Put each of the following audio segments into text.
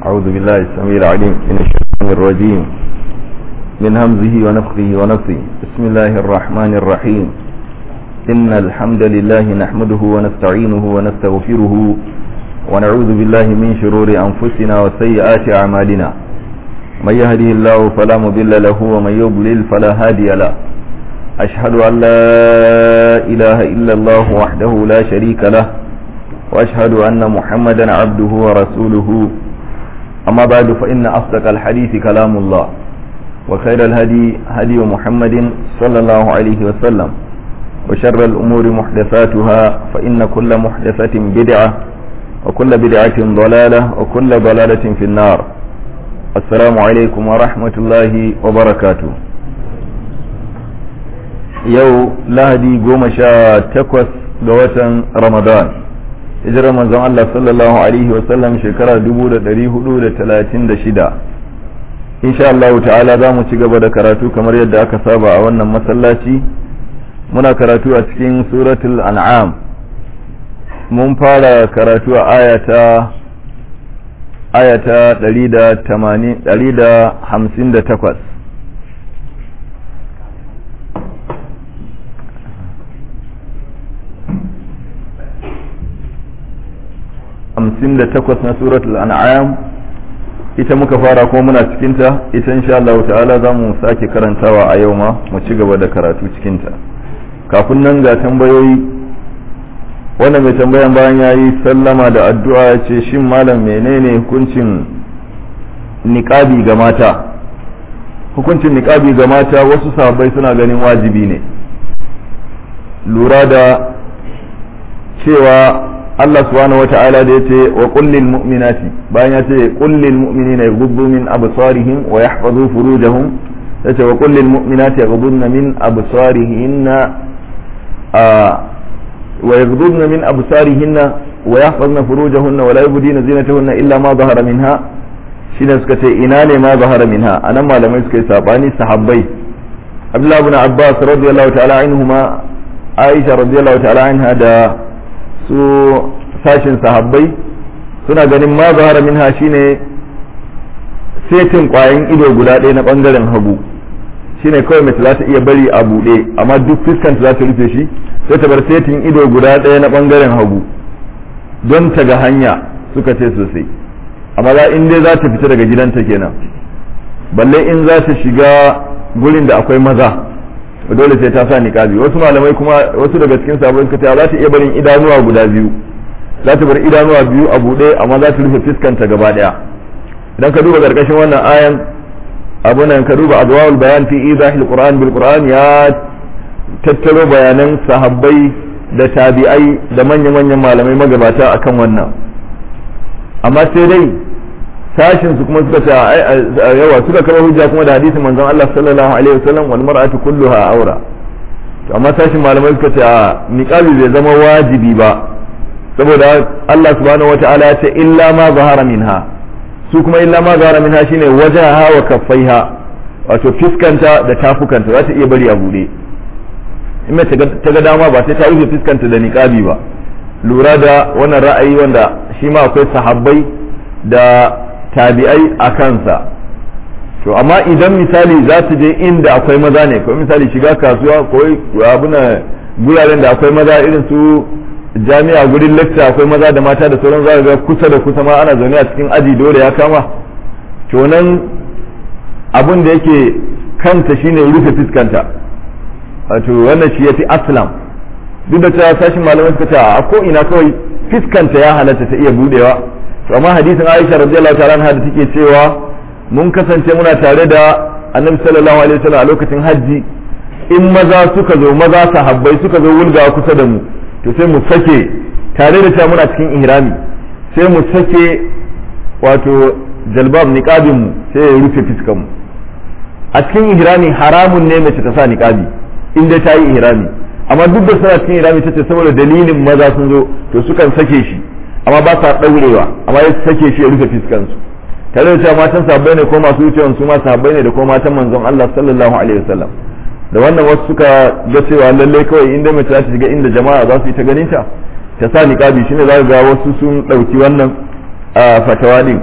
أعوذ بالله السميع العليم من الشيطان الرجيم من همزه ونفخه ونفثه بسم الله الرحمن الرحيم إن الحمد لله نحمده ونستعينه ونستغفره ونعوذ بالله من شرور أنفسنا وسيئات أعمالنا من يهده الله فلا مضل له ومن يضلل فلا هادي له أشهد أن لا إله إلا الله وحده لا شريك له وأشهد أن محمدا عبده ورسوله أما بعد فإن أصدق الحديث كلام الله وخير الهدي هدي محمد صلى الله عليه وسلم وشر الأمور محدثاتها فإن كل محدثة بدعة وكل بدعة ضلالة وكل ضلالة في النار السلام عليكم ورحمة الله وبركاته yau lahadi goma sha takwas ga watan ramadan hijirar manzon Allah sallallahu alaihi wasallam shekara 1436 insha Allah ta'ala za mu ci gaba da karatu kamar yadda aka saba a wannan masallaci muna karatu a cikin suratul an'am mun fara karatu a ayata ayata 158 hamsin da takwas na suratul an'am ita muka fara kuma muna cikinta ita insha Allah ta'ala za mu sake karantawa a yau ma mu ci gaba da karatu cikinta kafin nan ga tambayoyi wanda mai tambayan bayan ya yi sallama da addu'a ya ce shin malam menene hukuncin niƙabi ga mata hukuncin niƙabi ga mata wasu sahabbai suna ganin wajibi ne lura da cewa Allah subhanahu wata'ala da yace wa kullil mu'minati bayan ya ce kullil mu'minina yaghuddu min absarihim wa yahfazu furujahum yace wa kullil mu'minati yaghudduna min absarihinna wa yaghudduna min absarihinna wa yahfazna furujahunna wa la yubdina zinatahunna illa ma zahara minha shine suka ce ina ne ma zahara minha anan malamai suka yi sabani sahabbai Abdullah ibn Abbas radiyallahu ta'ala anhuma Aisha radiyallahu ta'ala anha da su sashin sahabbai suna ganin ma zahara minha shine setin kwayan ido guda ɗaya na ɓangaren hagu shine kawai mace za ta iya bari a buɗe amma duk fuskanta za ta rufe shi sai ta bar setin ido guda ɗaya na ɓangaren hagu don ta ga hanya suka ce sosai amma za in dai za ta fita daga gidanta kenan balle in za ta shiga gurin da akwai maza dole sai ta sa niqabi wasu malamai kuma wasu daga cikin sahabbai suka ce za ta iya barin idanuwa guda biyu za ta bar idanuwa biyu a buɗe amma za ta rufe fuskanta gaba ɗaya idan ka duba karkashin wannan ayan abunan ka duba adwa'ul bayan fi idahil qur'an bil qur'an ya tattaro bayanan sahabbai da tabi'ai da manyan manyan malamai magabata akan wannan amma sai dai sashin su kuma suka ce yawa suka kama hujja kuma da hadisin manzon Allah sallallahu alaihi wasallam wal mar'atu kulluha aura to amma sashin malamai suka ce niqabi bai zama wajibi ba saboda Allah subhanahu wataala ya ce illa ma zahara minha su kuma illa ma zahara minha shine wajaha wa kaffaiha wato fiskanta da tafukanta za ta iya bari a bude in ta ga dama ba sai ta rufe fiskanta da niqabi ba lura da wannan ra'ayi wanda shi ma akwai sahabbai da tabi'ai a kansa to amma idan misali za ta je inda akwai maza ne ko misali shiga kasuwa ko abuna guraren da akwai maza irin su jami'a gurin lecture akwai maza da mata da sauran za ga kusa da kusa ma ana zaune a cikin aji dole ya kama to nan abin da yake kanta shine rufe fuskanta wato wannan shi yafi aslam duk da cewa sashin malamai suka ce a ko ina kawai fuskanta ya halatta ta iya budewa to amma hadisin Aisha radiyallahu ta'ala anha da take cewa mun kasance muna tare da Annabi sallallahu alaihi wasallam a lokacin hajji in maza suka zo maza sahabbai suka zo wulga kusa da mu to sai mu sake tare da cewa muna cikin ihrami sai mu sake wato jalbab niqabin mu sai ya rufe fiskan mu a cikin ihrami haramun ne mace ta sa niqabi in dai ta yi ihrami amma duk da suna cikin ihrami tace saboda dalilin maza sun zo to sukan sake shi amma ba sa ɗaurewa amma ya sake shi ya rufe fiskansu tare da cewa matan sabbai ne ko masu wucewan su ma sabbai ne da ko matan manzon Allah sallallahu alaihi wasallam da wannan wasu suka ga cewa lallai kawai inda mace za ta shiga inda jama'a za su yi ta ganin ta ta sa niqabi shine za ga wasu sun ɗauki wannan fatawa din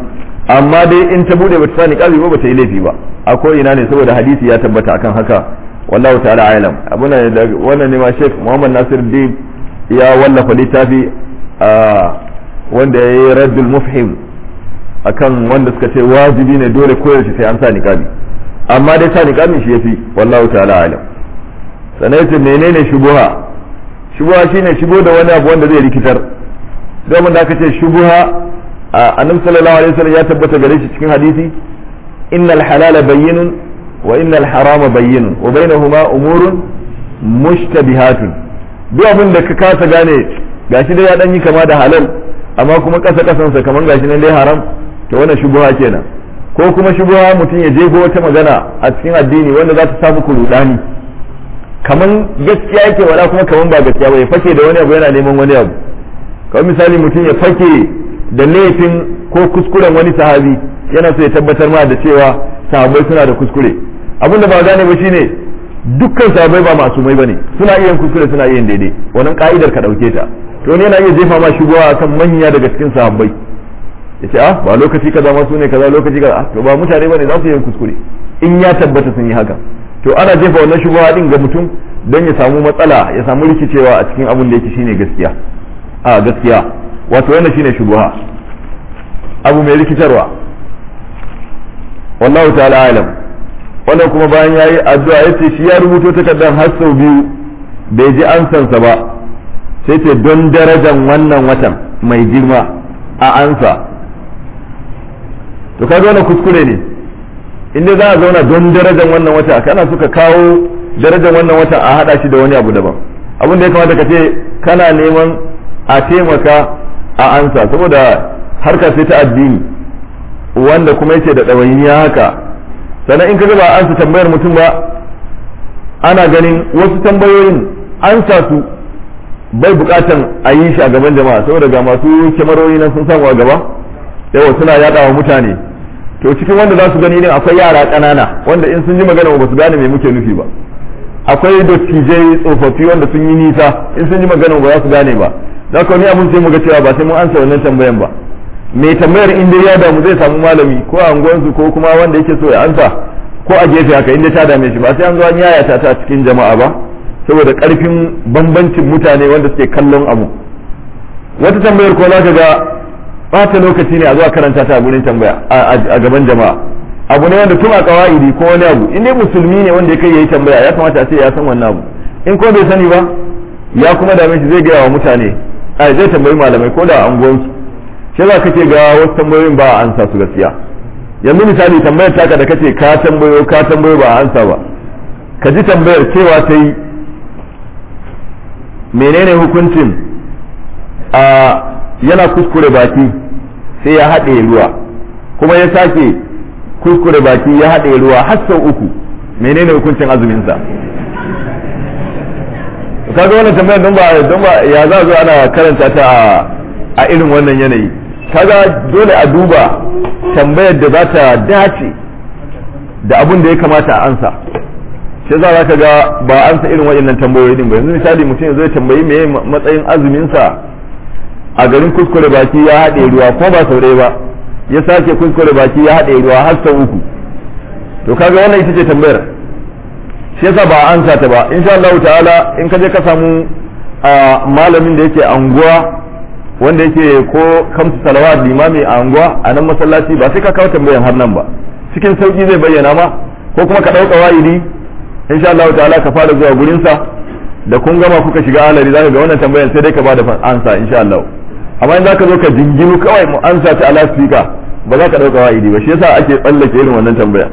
amma dai in ta bude bata sa niqabi ba bata yi laifi ba a ko ina ne saboda hadisi ya tabbata akan haka wallahu ta'ala alam abuna wannan ne ma Sheikh Muhammad Nasir Din ya wallafa littafi wanda ya yi raddul mufhim akan wanda suka ce wajibi ne dole koyaushe sai an sa niqabi amma dai sa niqabin shi yafi wallahu ta'ala alam sannan yace menene shubuha shubuha shine shigo da wani abu wanda zai rikitar domin da aka ce shubuha annabi sallallahu alaihi wasallam ya tabbata gare shi cikin hadisi innal halala bayyinun wa innal harama bayyinun wa bainahuma umurun mushtabihatun duk abin da ka kasa gane gashi dai ya dan yi kama da halal amma kuma kasa kasansa kaman gashi nan dai haram to wannan shubuha kenan ko kuma shubuha mutum ya jego wata magana a cikin addini wanda za ta samu kurudani kaman gaskiya yake wala kuma kaman ba gaskiya ba ya fake da wani abu yana neman wani abu kamar misali mutum ya fake da laifin ko kuskuren wani sahabi yana so ya tabbatar ma da cewa sahabbai suna da kuskure abin da ba gane ba shine dukkan sahabbai ba masumai bane suna iya kuskure suna iya daidai wannan ka'idar ka dauke ta to ne yana iya jefa ma shigowa akan manya daga cikin sahabbai yace ah ba lokaci kaza ma su ne kaza lokaci kaza to ba mutane bane za su yi kuskure in ya tabbata sun yi haka to ana jefa wannan shigowa din ga mutum don ya samu matsala ya samu rikicewa a cikin abin da yake shine gaskiya a gaskiya wato wannan shine shubuha abu mai rikitarwa wallahu ta'ala alam wannan kuma bayan yayi addu'a yace shi ya rubuto takardar har sau biyu bai ji ansansa ba sai ce don darajan wannan watan mai girma a ansa to kaga wannan kuskure ne inda za a zauna don darajan wannan wata kana suka kawo darajan wannan wata a hada shi da wani abu daban abin da ya kamata ka ce kana neman a taimaka a ansa saboda harka sai ta addini wanda kuma yake da ɗawainiya haka sannan in ka ba ansa tambayar mutum ba ana ganin wasu tambayoyin ansa su bai bukatan a yi shi a gaban jama'a saboda ga masu kyamarori nan sun samu a gaba yawa suna yada wa mutane to cikin wanda za su gani ne akwai yara ƙanana wanda in sun ji magana ba su gane me muke nufi ba akwai dattijai tsofaffi wanda sun yi nisa in sun ji magana ba za su gane ba da ka ni abun sai mu ga cewa ba sai mun ansa wannan tambayan ba mai tambayar in dai ya damu zai samu malami ko a unguwansu ko kuma wanda yake so ya ansa ko a gefe haka inda ta dame shi ba sai an zo an yayata ta cikin jama'a ba saboda karfin bambancin mutane wanda suke kallon abu wata tambayar ko za ka ga bata lokaci ne a zuwa karanta ta a gurin tambaya a gaban jama'a abu ne wanda tun a kawaidi ko wani abu in dai musulmi ne wanda ya kai yayi tambaya ya kamata a ce ya san wannan abu in ko bai sani ba ya kuma dame shi zai gaya wa mutane a zai tambayi malamai ko da anguwansu shi za kake ga wasu tambayoyin ba a ansa su gaskiya yanzu misali tambayar taka da kace ka tambayo ka tambayo ba a ansa ba ka ji tambayar cewa ta yi menene hukuncin a yana kuskure baki sai ya haɗe ruwa kuma ya sake kuskure baki ya haɗe ruwa har sau uku menene hukuncin azuminsa kaga wannan tambayar don ba don ba ya za zo ana karanta ta a irin wannan yanayi kaga dole a duba tambayar da za ta dace da abin da ya kamata a ansa shi za ka ga ba ansa irin waɗannan tambayoyi din ba yanzu misali mutum zai tambayi me matsayin azumin sa a garin kuskure baki ya haɗe ruwa ko ba sau ɗaya ba ya sake kuskure baki ya haɗe ruwa har sau uku to kaga wannan ita ce tambayar shi yasa ba an ta ba insha Allah ta'ala in ka je ka samu malamin da yake anguwa wanda yake ko kamsu salawat limami a anguwa a nan masallaci ba sai ka kawo tambayan har nan ba cikin sauki zai bayyana ma ko kuma ka ɗauka wa'idi insha Allah ta'ala ka fara zuwa gurin sa da kun gama kuka shiga alari zaka ga wannan tambayan sai dai ka bada ansa insha Allah amma in zaka zo ka jinginu kawai mu ansa ta ala speaker ba za ka ɗauka wa'idi ba shi yasa ake tsallake irin wannan tambaya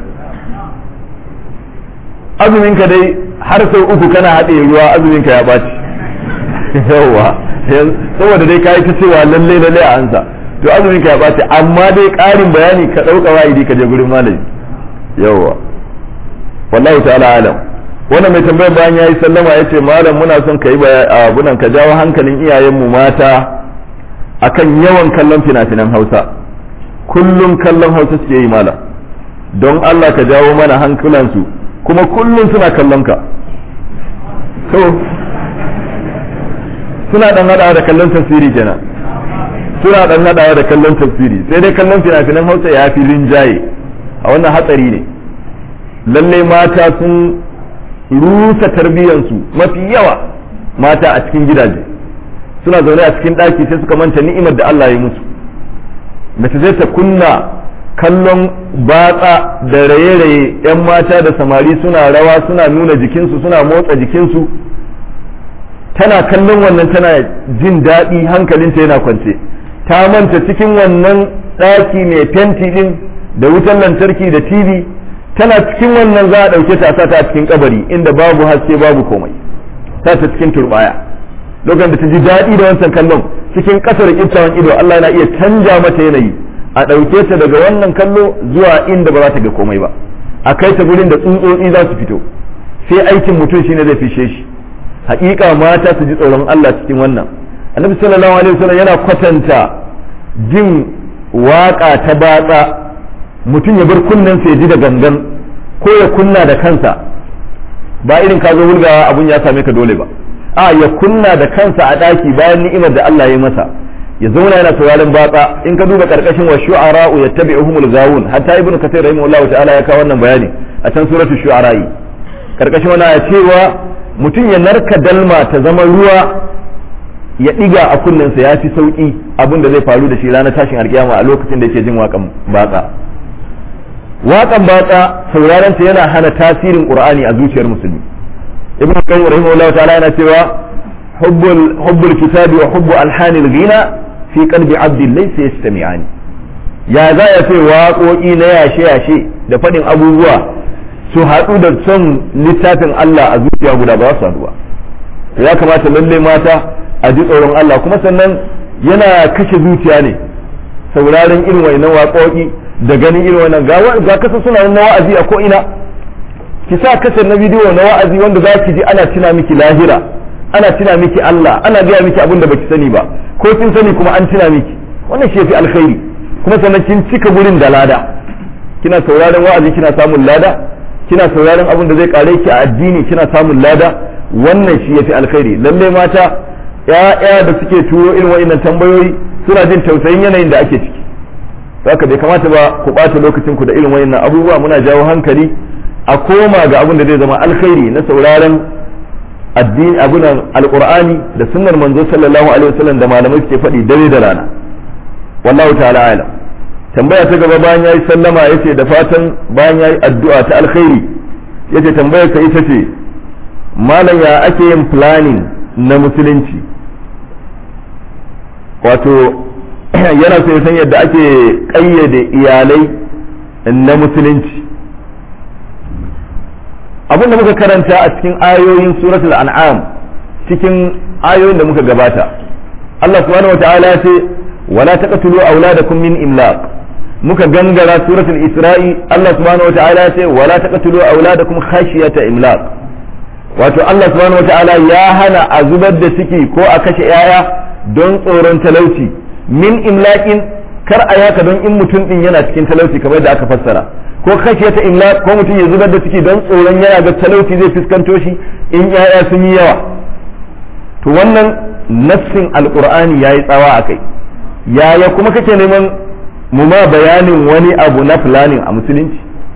azumin ka dai har sau uku kana haɗe ruwa azumin ka ya ɓaci yawwa saboda dai kayi ta cewa lalle lalle a ansa to azumin ka ya ɓaci amma dai ƙarin bayani ka ɗauka wa'idi ka je gurin malami yawwa wallahi ta'ala alam wannan mai tambayar bayan yayi sallama yace malam muna son ka yi abunan ka jawo hankalin iyayenmu mata akan yawan kallon fina-finan Hausa kullum kallon Hausa suke yi malam don Allah ka jawo mana hankulansu kuma kullum suna kallon ka to suna dan hada da kallon tasiri kenan suna dan nadawa da kallon tafsiri sai dai kallon fina-finan hausa ya fi rinjaye a wannan hatsari ne lalle mata sun rusa tarbiyyansu mafi yawa mata a cikin gidaje suna zaune a cikin ɗaki sai suka manta ni'imar da Allah ya musu mace zai ta kunna kallon batsa da raye-raye 'yan mata da samari suna rawa suna nuna jikinsu suna motsa jikinsu tana kallon wannan tana jin daɗi hankalinta yana kwance ta manta cikin wannan ɗaki mai fenti ɗin da wutan lantarki da tv tana cikin wannan za a ɗauke ta a a cikin kabari inda babu haske babu komai ta ta cikin turbaya lokacin da ta ji daɗi da wancan kallon cikin ƙasar kiftawan ido Allah yana iya canja mata yanayi a ɗauke ta daga wannan kallo zuwa inda ba za ta ga komai ba a kai ta gurin da tsuntsotsi za su fito sai aikin mutum shine zai fishe shi haƙiƙa mata su ji tsoron Allah cikin wannan annabi sallallahu alaihi wasallam yana kwatanta jin waƙa ta batsa mutum ya bar kunnen ya ji da gangan ko ya kunna da kansa ba irin ka zo wulgawa abun ya same ka dole ba a ya kunna da kansa a ɗaki bayan ni'imar da Allah ya masa ya zauna yana sauraron batsa in ka duba karkashin wa shu'ara'u yattabi'uhumul gawun hatta ibnu kathir rahimahullahu ta'ala ya kawo wannan bayani a can suratul shu'ara'i karkashin wannan ya cewa mutum ya narka dalma ta zama ruwa ya diga a kunnensa ya fi sauki abin da zai faru da shi ranar tashin alkiyama a lokacin da yake jin waƙan batsa waƙan batsa sauraron ta yana hana tasirin qur'ani a zuciyar musulmi ibnu qayyim rahimahullahu ta'ala yana cewa hubbul hubbul kitabi wa hubbu alhanil ghina fi qalbi abdin laysa yastami'ani ya za ya ce waƙoƙi na yashe-yashe da faɗin abubuwa su haɗu da son littafin Allah a zuciya guda ba su haɗu ba ya kamata lalle mata a ji tsoron Allah kuma sannan yana kashe zuciya ne sauraron irin wannan waƙoƙi da ganin irin wannan ga kasa suna na wa'azi a ko'ina ki sa kasar na bidiyo na wa'azi wanda za ki ji ana tuna miki lahira ana tuna miki Allah ana gaya miki abin da baki sani ba ko kin sani kuma an tuna miki wannan shi yafi alkhairi kuma sannan kin cika gurin da lada kina sauraron wa'azi kina samun lada kina sauraron abin da zai kare ki a addini kina samun lada wannan shi yafi alkhairi lalle mata ya'ya da suke turo irin wa'annan tambayoyi suna jin tausayin yanayin da ake ciki haka bai kamata ba ku ɓata lokacin ku da irin wa'annan abubuwa muna jawo hankali a koma ga abin da zai zama alkhairi na sauraron addini abunan alqur'ani da sunnar manzo sallallahu alaihi wasallam da malamai suke faɗi dare da rana wallahu ta'ala alam tambaya ta gaba bayan yayi sallama yace da fatan bayan yayi addu'a ta alkhairi yace tambayar ka ita ce malam ya ake yin planning na musulunci wato yana so ya san yadda ake kayyade iyalai na musulunci abin da muka karanta a cikin ayoyin suratul an'am cikin ayoyin da muka gabata Allah subhanahu wata'ala ya ce wala taqtulu auladakum min imlaq muka gangara suratul isra'i Allah subhanahu wata'ala ya ce wala taqtulu auladakum khashiyata imlaq wato Allah subhanahu wata'ala ya hana a zubar da ciki ko a kashe yaya don tsoron talauci min imlaqin kar a yaka don in mutum din yana cikin talauci kamar da aka fassara ko kashe ta illa ko mutum ya zubar da ciki don tsoron yana ga talauci zai fuskanto shi in yaya sun yi yawa to wannan nassin alqur'ani yayi tsawa akai yaya kuma kake neman mu ma bayanin wani abu na planning a musulunci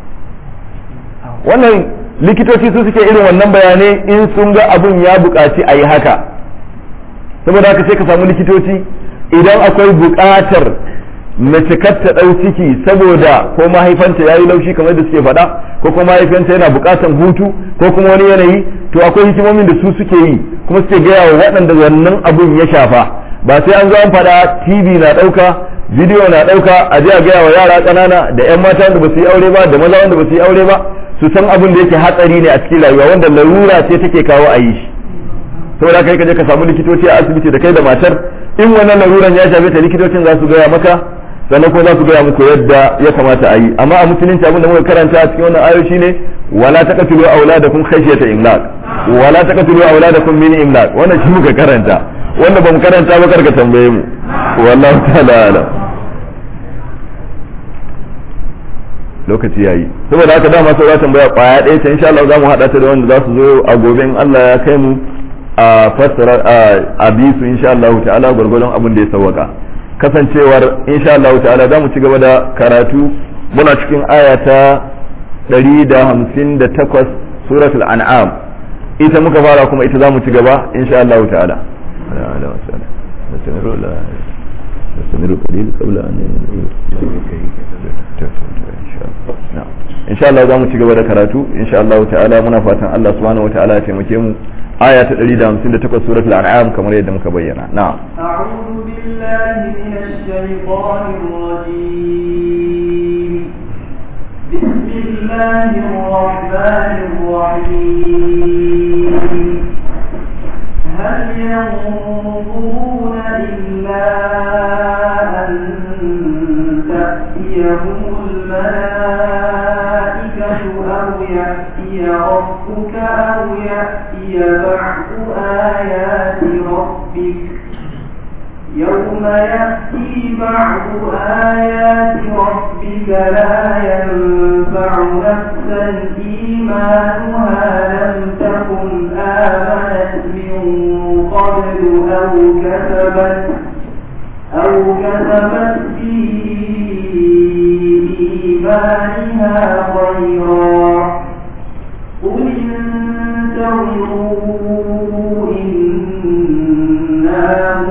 wannan likitoci su suke irin wannan bayanai in sun ga abun ya buƙaci a yi haka saboda haka sai ka samu likitoci idan akwai buƙatar mace kar ta ɗau ciki saboda ko mahaifanta ya yi laushi kamar da suke faɗa ko kuma mahaifanta yana buƙatar hutu ko kuma wani yanayi to akwai hikimomin da su suke yi kuma suke gaya wa waɗanda wannan abun ya shafa ba sai an zo an faɗa tv na ɗauka bidiyo na ɗauka a je a gaya wa yara ƙanana da 'yan mata wanda ba su yi aure ba da maza wanda ba su yi aure ba su san abin da yake hatsari ne a cikin rayuwa wanda larura ce take kawo a yi shi saboda kai ka je ka samu likitoci a asibiti da kai da matar in wannan laruran ya shafe ta likitocin za su gaya maka sannan kuma za su gaya muku yadda ya kamata a yi amma a musulunci abin da muka karanta a cikin wannan ayo shine wala taqtulu auladakum khashyata imlaq wala taqtulu auladakum min imlaq wannan shi muka karanta wanda bamu karanta ba karka tambaye mu wallahu ta'ala alam lokaci yayi saboda haka dama sai za tambaya kwaya ɗaya ta insha Allah za mu haɗa ta da wanda za su zo a gobe in Allah ya kai mu a fassara a bi su insha Allah ta'ala gwargwadon abin da ya sawwaka kasancewar insha Allah ta'ala za mu ci gaba da karatu muna cikin aya ta 158 suratul an'am ita muka fara kuma ita za mu ci gaba insha Allah ta'ala نستمر قليل قبل أن إن شاء الله za mu ci gaba da karatu insha Allah ta'ala muna fatan Allah subhanahu wa ta'ala ya taimake mu aya ta 158 suratul an'am kamar yadda muka bayyana na'am أعوذ بالله من الشيطان الرجيم بسم الله الرحمن الرحيم هل ينظرون إلا أن تأتيهم الملائكة أو يأتي ربك أو يأتي بعض آيات ربك يوم يأتي بعض آيات ربك لا ينفع نفسا إيمانها لم تكن آمنت من قبل أو كسبت أو كسبت في إيمانها خيرا قل انتظروا إنا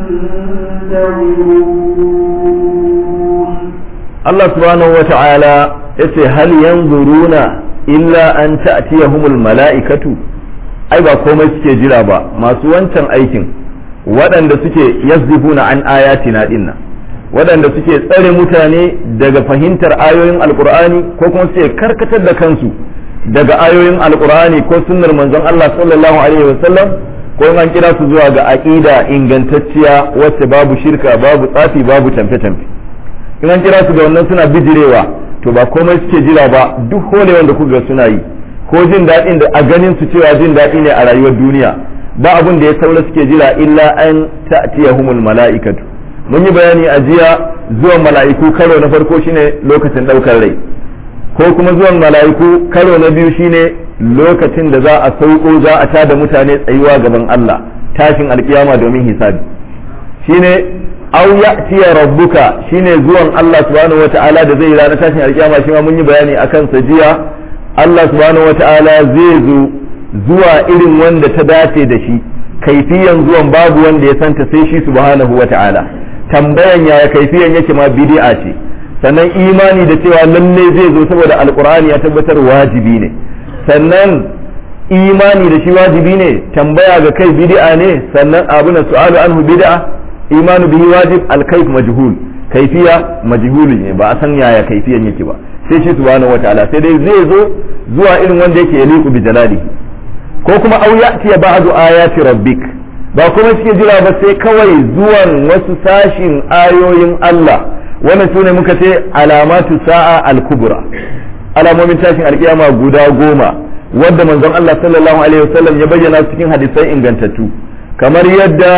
منتظرون Allah subhanahu wa ta'ala yace hal yanzuruna illa an ta'tiyahumul mala'ikatu ai ba komai suke jira ba masu wancan aikin waɗanda suke yazdifuna an ayatina dinnan waɗanda suke tsare mutane daga fahimtar ayoyin alkur'ani ko kuma suke karkatar da kansu daga ayoyin alkur'ani ko sunnar manzon Allah sallallahu alaihi wasallam ko an kira su zuwa ga aqida ingantacciya wacce babu shirka babu tsafi babu tamfe-tamfe in an kira su da wannan suna bijirewa to ba komai suke jira ba duk hole wanda kuka suna yi ko jin daɗin da a ganin su cewa jin daɗi ne a rayuwar duniya ba abin da ya saura suke jira illa an ta'tiyahumul mala'ikatu mun yi bayani a jiya zuwan mala'iku karo na farko shine lokacin ɗaukar rai ko kuma zuwan mala'iku karo na biyu shine lokacin da za a sauko za a tada mutane tsayuwa gaban Allah tashin alkiyama domin hisabi shine aw ya'tiya rabbuka shine zuwan Allah subhanahu wata'ala da zai ranar tashin alkiyama shi ma mun yi bayani akan sa jiya Allah subhanahu wata'ala zai zo zuwa irin wanda ta dace da shi kaifiyan zuwan babu wanda ya santa sai shi subhanahu wata'ala tambayan yaya kaifiyan yake ma bid'a ce sannan imani da cewa lalle zai zo saboda alqur'ani ya tabbatar wajibi ne sannan imani da shi wajibi ne tambaya ga kai bid'a ne sannan abu na su'alu anhu bid'a imanu bihi wajib al-kayf majhul kaifiya majhul ne ba a san yaya kaifiyan yake ba sai shi subhanahu wataala sai dai zai zo zuwa irin wanda yake yaliqu bi jalali ko kuma aw ya'ti ba'du ayati rabbik ba kuma suke jira ba sai kawai zuwan wasu sashin ayoyin Allah wannan sune muka ce alamatu sa'a al-kubra alamomin tashin alkiyama guda goma wadda manzon Allah sallallahu alaihi wasallam ya bayyana cikin hadisai ingantattu kamar yadda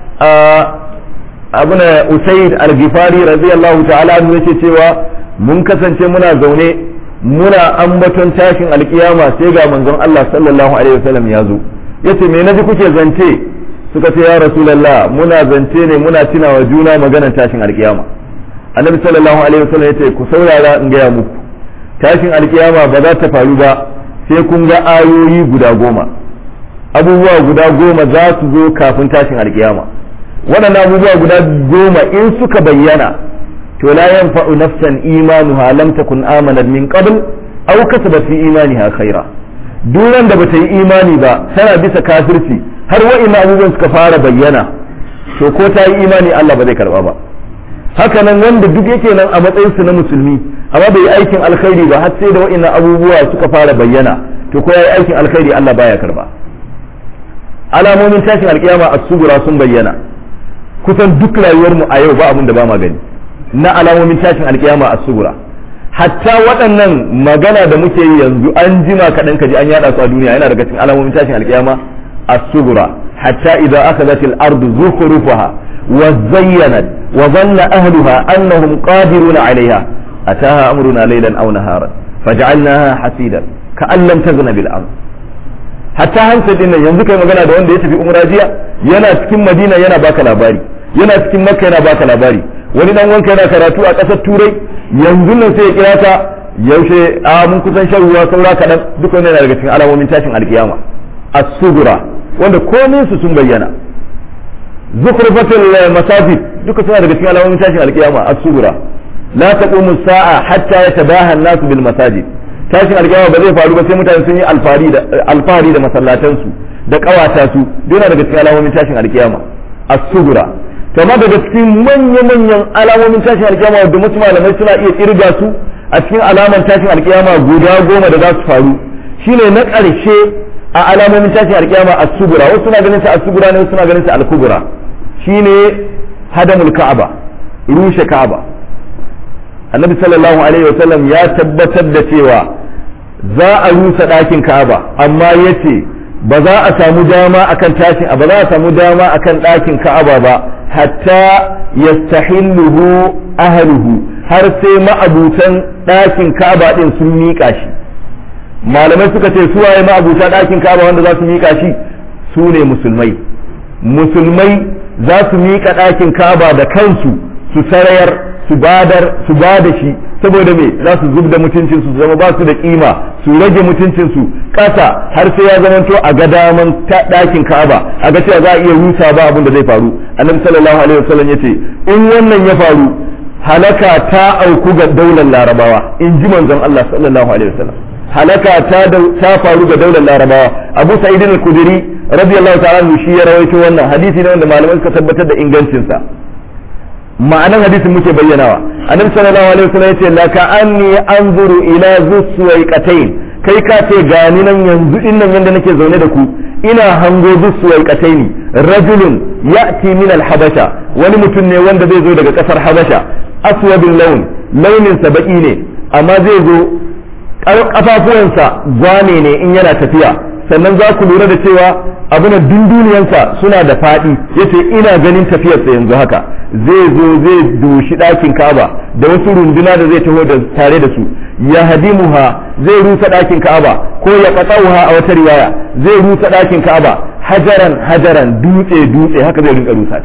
abuna usaid al-ghifari radiyallahu ta'ala anhu yake cewa mun kasance muna zaune muna ambaton tashin alkiyama sai ga manzon Allah sallallahu alaihi wasallam ya zo yace me naji kuke zance suka ce ya rasulullah muna zance ne muna tunawa juna maganar tashin alkiyama annabi sallallahu alaihi wasallam yace ku saurara in gaya muku tashin alkiyama ba za ta faru ba sai kun ga ayoyi guda goma abubuwa guda goma za su zo kafin tashin alkiyama waɗannan abubuwa guda goma in suka bayyana to la yanfa'u nafsan imanuha lam takun amanat min qabl aw kasabat fi imaniha khaira duran da bata yi imani ba tana bisa kafirci har wa'inna abubuwan suka fara bayyana to ko ta yi imani Allah ba zai karba ba haka nan wanda duk yake nan a matsayin su na musulmi amma bai yi aikin alkhairi ba har sai da wa'inna abubuwa suka fara bayyana to ko ya yi aikin alkhairi Allah baya karba alamomin tashin alkiyama a sugura sun bayyana kusan duk rayuwarmu a yau ba abin da ba ma gani na alamomin tashin alkiyama a sugura hatta waɗannan magana da muke yi yanzu an jima kaɗan kaji an yada su a duniya yana daga cikin alamomin tashin alkiyama a sugura hatta idza akhadhat al-ardu zukhrufaha wa zayyanat wa dhanna ahluha annahum qadiruna 'alayha ataha amruna laylan aw naharan faj'alnaha hasidan ka'an lam taghna bil ard hatta hansa din nan yanzu kai magana da wanda ya tafi umra jiya yana cikin madina yana baka labari yana cikin makka yana baka labari wani dan wanka yana karatu a ƙasar turai yanzu nan sai ya kira ka yaushe a mun kusan shan ruwa saura kaɗan duka wannan yana daga cikin alamomin tashin alkiyama as-sugura wanda komai su sun bayyana zukhrufatul masajid duka suna daga cikin alamomin tashin alkiyama as-sugura la taqumu as-sa'a hatta yatabaha an-nas bil masajid tashin alkiyama ba zai faru ba sai mutane sun yi alfari da alfari da masallatan su da kawata su yana daga cikin alamomin tashin alkiyama as-sugura to amma daga cikin manya manyan alamomin tashin alkiyama wanda wasu malamai suna iya kirga su a cikin alaman tashin alkiyama guda goma da za su faru shine na ƙarshe a alamomin tashin alkiyama as-sugura wasu suna ganin sa as-sugura ne wasu suna ganin sa al-kubra shine hadamul ka'aba rushe ka'aba annabi sallallahu alaihi wasallam ya tabbatar da cewa za a rusa ɗakin ka'aba amma yace ba za a samu dama akan tashin ba za a samu dama akan ɗakin ka'aba ba hatta yastahilluhu ahluhu har sai ma'abutan ɗakin ka'aba din sun miƙa shi malamai suka ce su waye ma'abuta ɗakin ka'aba wanda za su miƙa shi su ne musulmai musulmai za su miƙa ɗakin ka'aba da kansu su sarayar su badar su bada shi saboda me za su zub da mutuncin su zama ba su da kima su rage mutuncin su ƙasa har sai ya zamanto a ga daman ɗakin ka'aba a ga cewa za a iya rusa ba abin da zai faru annabi sallallahu alaihi wasallam yace in wannan ya faru halaka ta auku ga daular larabawa in ji manzon Allah sallallahu alaihi wasallam halaka ta ta faru ga daular larabawa abu sa'id al-kudri radiyallahu ta'ala shi ya rawaito wannan hadisi ne wanda malamai suka tabbatar da ingancin sa ma'anan hadisin muke bayyanawa annabi sallallahu alaihi wasallam yace la ka anni anzuru ila zuswaiqatayn kai ka ce gani nan yanzu din nan yanda nake zaune da ku ina hango zuswaiqatayn rajulun ya'ti min al-habasha wani mutum ne wanda zai zo daga kasar habasha aswadul laun launin sa baki ne amma zai zo kafafuwansa gwane ne in yana tafiya sannan za ku lura da cewa abin dunduniyansa suna da faɗi yace ina ganin tafiyarsa yanzu haka zai zo zai doshi ɗakin kaba da wasu runduna da zai taho da tare da su ya hadimuha zai rusa ɗakin kaba ko ya qatsauha a wata riwaya zai rusa ɗakin kaba hajaran hajaran dutse dutse haka zai rinka rusa ta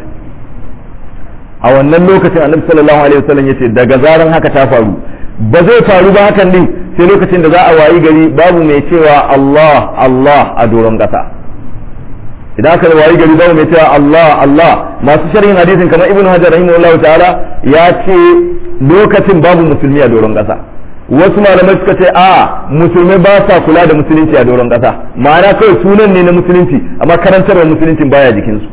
a wannan lokacin annabi sallallahu alaihi wasallam yace daga zaran haka ta faru ba zai faru ba hakan din sai lokacin da za a wayi gari babu mai cewa Allah Allah a doron ƙasa idan aka wayi gari babu mai cewa Allah Allah masu sharhin hadisin kamar ibnu hajar rahimahullahu ta'ala ya ce lokacin babu musulmi a doron ƙasa wasu malamai suka ce a musulmai ba sa kula da musulunci a doron ƙasa ma'ana kawai sunan ne na musulunci amma karantarwar musuluncin baya jikinsu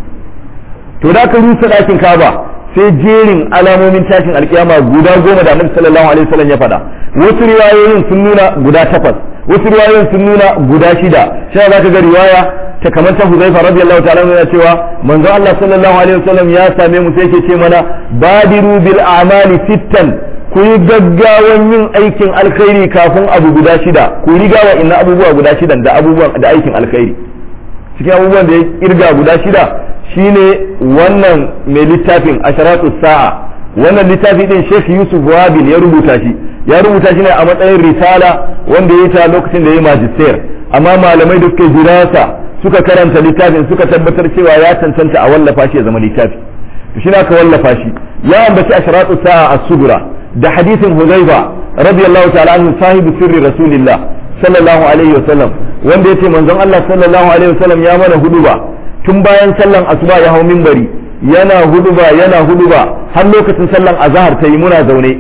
to da aka rusa ɗakin kaba sai jerin alamomin tashin alkiyama guda goma da annabi sallallahu alaihi wasallam ya faɗa wasu riwayoyin sun nuna guda takwas wasu riwayoyin sun nuna guda shida sai za ka ga riwaya ta kamar ta Huzaifa radiyallahu ta'ala yana cewa manzo Allah sallallahu alaihi wasallam ya same mu sai yake ce mana badiru bil a'mali sittan ku yi gaggawan yin aikin alkhairi kafin abu guda shida ku riga wa inna abubuwa guda shidan da abubuwan da aikin alkhairi cikin abubuwan da ya kirga guda shida shine wannan mai littafin asharatu sa'a wannan littafi din Sheikh Yusuf Wabil ya rubuta shi ya rubuta shi ne a matsayin risala wanda ya yi ta lokacin da ya yi magister amma malamai da suka jirasa suka karanta littafin suka tabbatar cewa ya cancanta a wallafa shi ya zama littafi to shi aka wallafa shi ya ambaci asharatu sa'a as-sugura da hadisin Huzaifa radiyallahu ta'ala anhu sahibu sirri rasulillah sallallahu alaihi wasallam wanda yace manzon Allah sallallahu alaihi wasallam ya mana huduba tun bayan sallan asuba ya hau minbari yana huduba yana huduba har lokacin sallan azhar ta yi muna zaune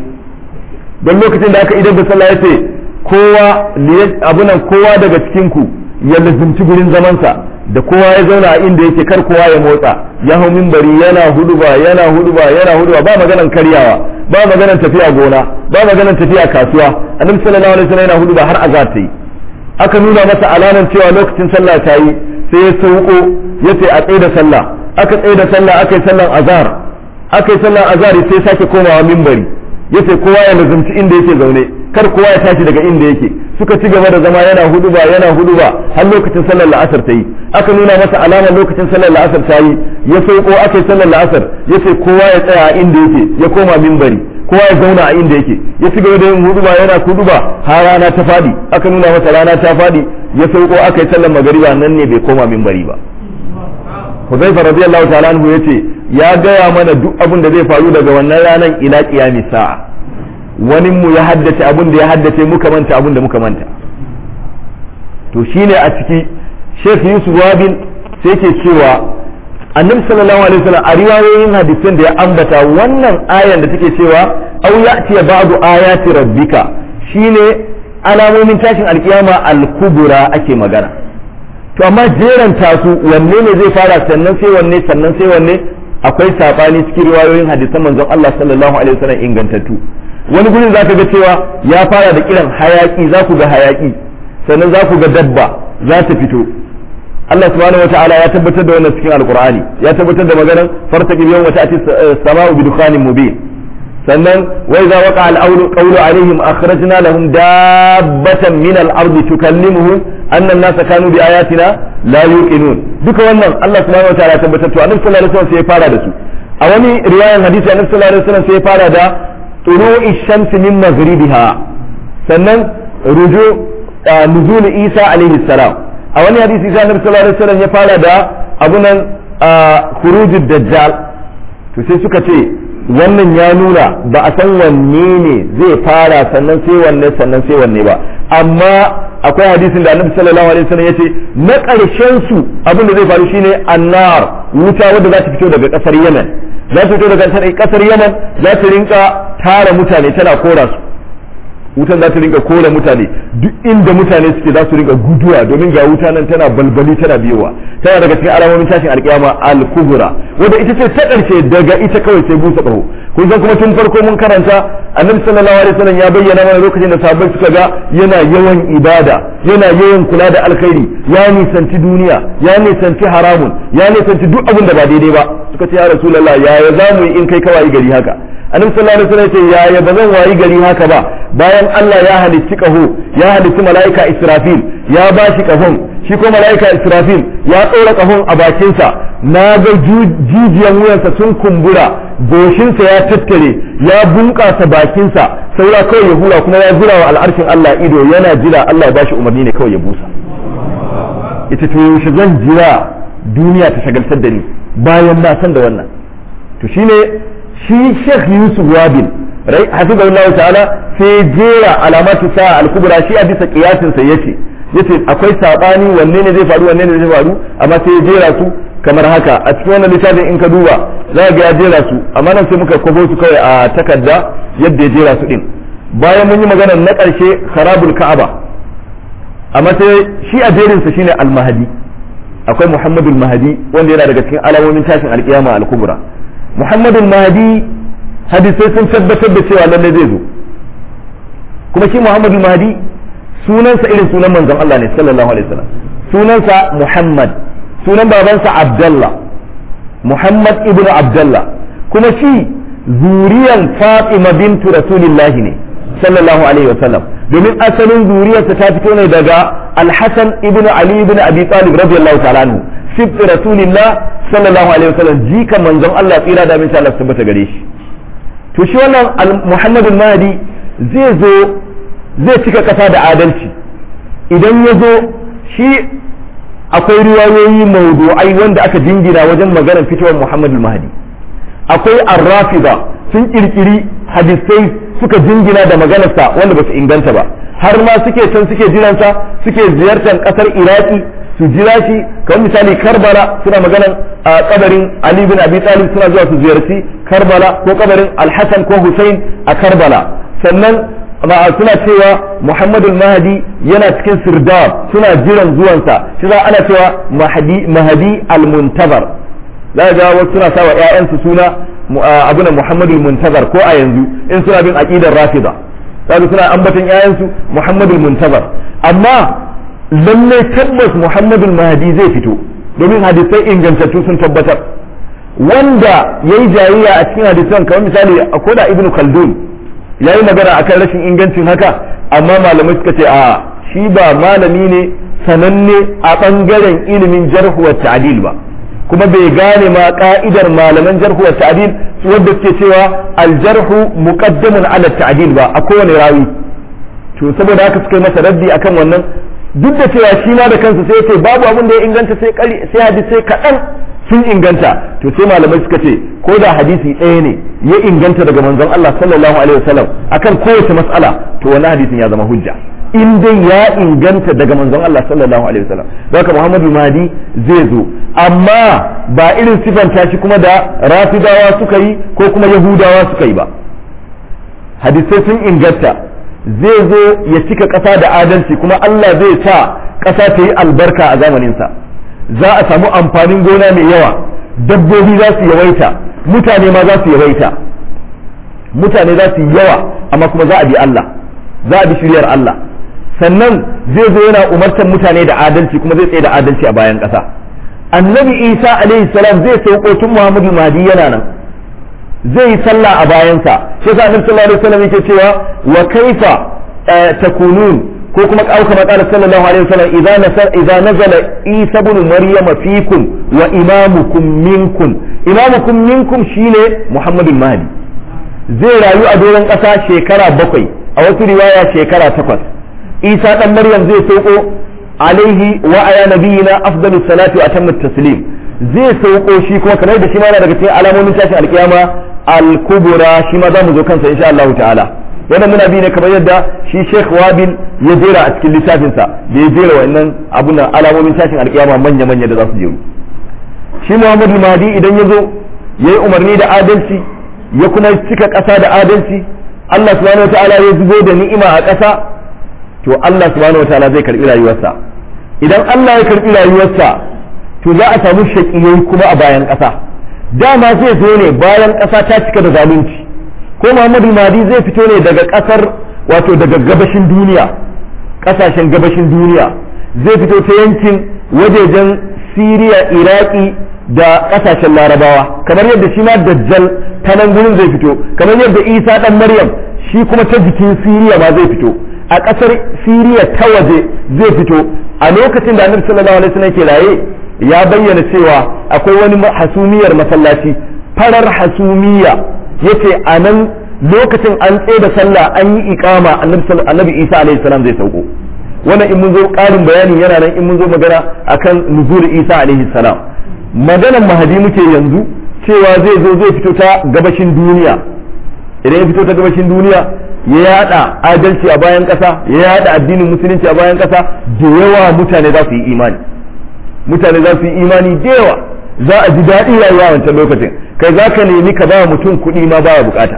don lokacin da aka idan da sallah yace kowa abunan kowa daga cikin ku ya lazimci gurin zamansa da kowa ya zauna a inda yake kar kowa ya motsa ya hau minbari yana huduba yana huduba yana huduba ba maganan karyawa ba maganan tafiya gona ba maganan tafiya kasuwa annabi sallallahu alaihi wasallam yana huduba har azhar ta yi aka nuna masa alaman cewa lokacin sallah ta yi sai ya sauko ya ce a tsaye da sallah aka tsaye da sallah aka yi sallan azhar aka yi sallan azhar sai sake komawa minbari ya ce kowa ya lazumci inda yake zaune kar kowa ya tashi daga inda yake suka ci gaba da zama yana huduba yana huduba har lokacin sallar la'asar ta yi aka nuna masa alamar lokacin sallar la'asar ta yi ya sauko aka yi sallar la'asar ya ce kowa ya tsaya a inda yake ya koma minbari kowa ya zauna a inda yake ya ci gaba da yin huduba yana huduba har rana ta fadi aka nuna masa rana ta fadi ya sauko aka yi sallar magariba nan ne bai koma minbari ba Huzaifa radiyallahu ta'ala anhu yace ya gaya mana duk abin da zai faru daga wannan ranar ila qiyami sa'a wani mu ya haddace abin da ya haddace muka manta abin da muka manta to shine a ciki Sheikh Yusuf Wabin sai ke cewa annabi sallallahu alaihi wasallam a riwayoyin hadisan da ya ambata wannan ayan da take cewa aw ya'ti ba'du ayati rabbika shine alamomin tashin alkiyama al-kubra ake magana to amma jeranta su wanne ne zai fara sannan sai wanne sannan sai wanne akwai sabani cikin riwayoyin hadisan manzon Allah sallallahu alaihi wasallam ingantattu wani gurin zaka ga cewa ya fara da kiran hayaki za ku ga hayaki sannan za ku ga dabba za ta fito Allah subhanahu wataala ya tabbatar da wannan cikin alqur'ani ya tabbatar da maganar fartaqib yawma ta'ti as-sama'u bi dukhanin mubin sannan wa idza waqa al-qawlu qawlu alaihim akhrajna lahum dabbatan min al-ardi tukallimuhum anna an-nasa kanu bi ayatina la yuqinun duka wannan Allah subhanahu wataala ya tabbatar to annabi sallallahu alaihi wasallam sai ya fara da su a wani riwayan hadisi annabi sallallahu alaihi wasallam sai ya fara da tulu'i shamsi min maghribiha sannan ruju nuzul Isa alaihi salam a wani hadisi sai annabi sallallahu alaihi wasallam ya fara da abunan khurujud dajjal to sai suka ce wannan ya nuna ba a san wanne ne zai fara sannan sai wanne sannan sai wanne ba amma akwai hadisin da annabi sallallahu alaihi wasallam yace na ƙarshen su abin da zai faru shine annar wuta wadda za ta fito daga ƙasar Yemen za ta fito daga ƙasar Yemen za ta rinka tara mutane tana kora su wutan za ta rinka kore mutane duk inda mutane suke za su rinka guduwa domin ga wuta nan tana balbali tana biyowa tana daga cikin alamomin tashin alkiyama al-kubra wanda ita ce ta karshe daga ita kawai sai busa ƙaho kun san kuma tun farko mun karanta annabi sallallahu alaihi wasallam ya bayyana mana lokacin da sahabbai suka ga yana yawan ibada yana yawan kula da alkhairi ya nisanci duniya ya nisanci haramun ya nisanci duk abin da ba daidai ba suka ce ya rasulullah yaya za mu yi in kai kawai gari haka annabi sallallahu alaihi wasallam ya ce yaya ba zan wayi gari haka ba bayan Allah ya halicci kaho ya halicci mala'ika Israfil ya ba shi kahon shi ko mala'ika Israfil ya tsora kahon a bakinsa na ga jijiyan wuyansa sun kumbura goshinsa ya tattare ya bunƙasa bakinsa saura kawai ya hura kuma ya zura wa al'arshin Allah ido yana jira Allah ya bashi umarni ne kawai ya busa ita to yaushe zan jira duniya ta shagaltar da ni bayan na san da wannan to shine shi Sheikh Yusuf Wabil rai hafizahullahu ta'ala sai jera alamatu sa al-kubra shi a bisa kiyasin sa yace yace akwai sabani wanne ne zai faru wanne ne zai faru amma sai ya jera su kamar haka a cikin wannan littafin in ka duba za ga ya jera su amma nan sai muka kwabo su kawai a takarda yadda ya jera su din bayan mun yi magana na karshe kharabul ka'aba amma sai shi a jerin sa shine al-mahdi akwai muhammadul mahdi wanda yana daga cikin alamomin tashin alkiyama al-kubra muhammadul mahdi hadisai sun tabbatar da cewa lalle zai zo kuma shi muhammadu mahdi sunansa irin sunan manzon Allah ne sallallahu alaihi wasallam sunansa muhammad sunan babansa abdullah muhammad ibnu abdullah kuma shi zuriyan fatima bintu rasulillahi ne sallallahu alaihi wasallam domin asalin zuriyarsa ta fito ne daga alhassan ibnu ali ibnu abi talib radiyallahu ta'ala anhu sibt rasulillah sallallahu alaihi wasallam jika manzon Allah tsira da min Allah tabbata gare shi to shi wannan muhammadul mahdi zai zo zai cika kasa da adalci idan ya zo shi akwai riwayoyi maudu'ai wanda aka jingina wajen maganar fitowar muhammadul mahdi akwai arrafida sun kirkiri hadisai suka jingina da maganarsa wanda ba su inganta ba har ma suke can suke jiransa suke ziyartar kasar iraki su jira shi kamar misali karbala suna maganan a kabarin ali bin abi talib suna zuwa su ziyarci karbala ko kabarin alhassan ko hussein a karbala sannan suna cewa muhammadu mahdi yana cikin sirdab suna jiran zuwansa shi za ana cewa mahadi al-muntabar za ga wasu suna sawa ƴaƴansu suna abuna muhammadu al-muntabar ko a yanzu in suna bin aqidar rafida kaga suna ambaton ƴaƴansu muhammadu al-muntabar amma lalle tabbas muhammadu mahdi zai fito domin hadisai ingantattu sun tabbatar wanda ya yi jayayya a cikin hadisan kamar misali a koda ibnu khaldun ya yi magana akan rashin ingancin haka amma malamai suka ce a shi ba malami ne sananne a ɓangaren ilimin jarhu wa ta'dil ba kuma bai gane ma ka'idar malaman jarhu wa ta'dil wadda suke cewa aljarhu muqaddamun ala ta'dil ba a kowane rawi to saboda haka suka yi masa raddi akan wannan duk da cewa shi ma da kansa sai ce babu abin da ya inganta sai kari sai hadisi sai kaɗan sun inganta to sai malamai suka ce ko da hadisi ɗaya ne ya inganta daga manzon Allah sallallahu alaihi wasallam akan kowace mas'ala to wannan hadisin ya zama hujja in dai ya inganta daga manzon Allah sallallahu alaihi wasallam haka Muhammadu Mahdi zai zo amma ba irin sifanta shi kuma da rafidawa suka yi ko kuma yahudawa suka yi ba hadisai sun inganta zai zo ya cika ƙasa da adalci kuma Allah zai sa ƙasa ta yi albarka a zamaninsa za a samu amfanin gona mai yawa dabbobi za su yawaita mutane ma za su yawaita mutane za su yi yawa amma kuma za a bi Allah za a bi shiryar Allah sannan zai zo yana umartar mutane da adalci kuma zai tsaye da adalci a bayan ƙasa annabi isa alaihi salam zai sauko tun muhammadu mahdi yana nan zai yi sallah a bayansa shi yasa annabi sallallahu alaihi wasallam yake cewa wa kaifa takunun ko kuma kauka matsalar sallallahu alaihi wasallam idza nasar idza nazala isa ibn maryam fikum wa imamukum minkum imamukum minkum shine muhammadul mahdi zai rayu a doron ƙasa shekara bakwai a wasu riwaya shekara takwas isa dan maryam zai sauko alaihi wa ala nabiyina afdalu salati wa atammu taslim zai sauko shi kuma kamar da shi ma yana daga cikin alamomin tashin alkiyama al-kubra shi ma zamu zo kansa insha Allah ta'ala wannan muna bi ne kamar yadda shi Sheikh Wabil ya jera a cikin littafinsa da ya jera wa'annan abun nan alamomin tashin alkiyama manya manya da za su jeru shi Muhammadu Mahdi idan ya zo yayi umarni da adalci ya kuma cika ƙasa da adalci Allah subhanahu wa ta'ala ya zubo da ni'ima a ƙasa to Allah subhanahu wataala zai karbi rayuwarsa idan Allah ya karbi rayuwarsa to za a samu shaƙiyai kuma a bayan ƙasa dama zai zo ne bayan ƙasa ta cika da zalunci ko Muhammadu Mahdi zai fito ne daga ƙasar wato daga gabashin duniya ƙasashen gabashin duniya zai fito ta yankin wajejen Siriya Iraki da ƙasashen Larabawa kamar yadda shi ma Dajjal ta nan gurin zai fito kamar yadda Isa dan Maryam shi kuma ta jikin Siriya ma zai fito a ƙasar siriya ta waje zai fito a lokacin da annabi sallallahu alaihi wasallam ke raye ya bayyana cewa akwai wani hasumiyar masallaci farar hasumiya yace a nan lokacin an tsaye da sallah an yi iqama annabi isa alaihi salam zai sauko wannan in mun zo ƙarin bayani yana nan in mun zo magana akan nuzul isa alaihi salam maganan mahadi muke yanzu cewa zai zo zai fito ta gabashin duniya idan ya fito ta gabashin duniya ya yada adalci a bayan kasa ya yada addinin musulunci a bayan kasa da yawa mutane za su yi imani mutane za su yi imani da yawa za a ji daɗi rayuwa wancan lokacin kai za ka nemi ka ba mutum kuɗi ma baya bukata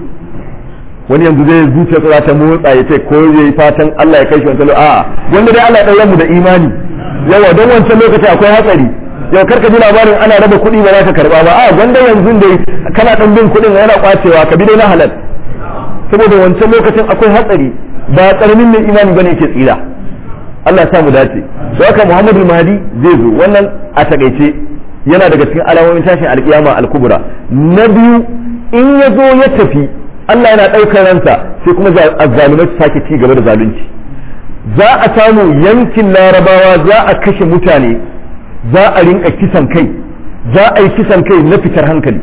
wani yanzu zai zuciya za ta motsa ya ce ko yayi fatan Allah ya kai shi wancan a'a wanda dai Allah ya mu da imani yawa don wancan lokacin akwai hatsari yau karka ji labarin ana raba kuɗi ba za ka karba ba a wanda yanzu dai kana ɗan bin kuɗin yana kwacewa ka bi dai na halal saboda wancan lokacin akwai hatsari ba karamin mai imani bane ke tsira Allah ya samu dace don haka Muhammadu Mahdi zai zo wannan a takaice yana daga cikin alamomin tashin alkiyama al-kubra na biyu in ya zo ya tafi Allah yana ɗaukar ransa sai kuma azzalumai su sake ci gaba da zalunci za a samu yankin larabawa za a kashe mutane za a rinka kisan kai za a yi kisan kai na fitar hankali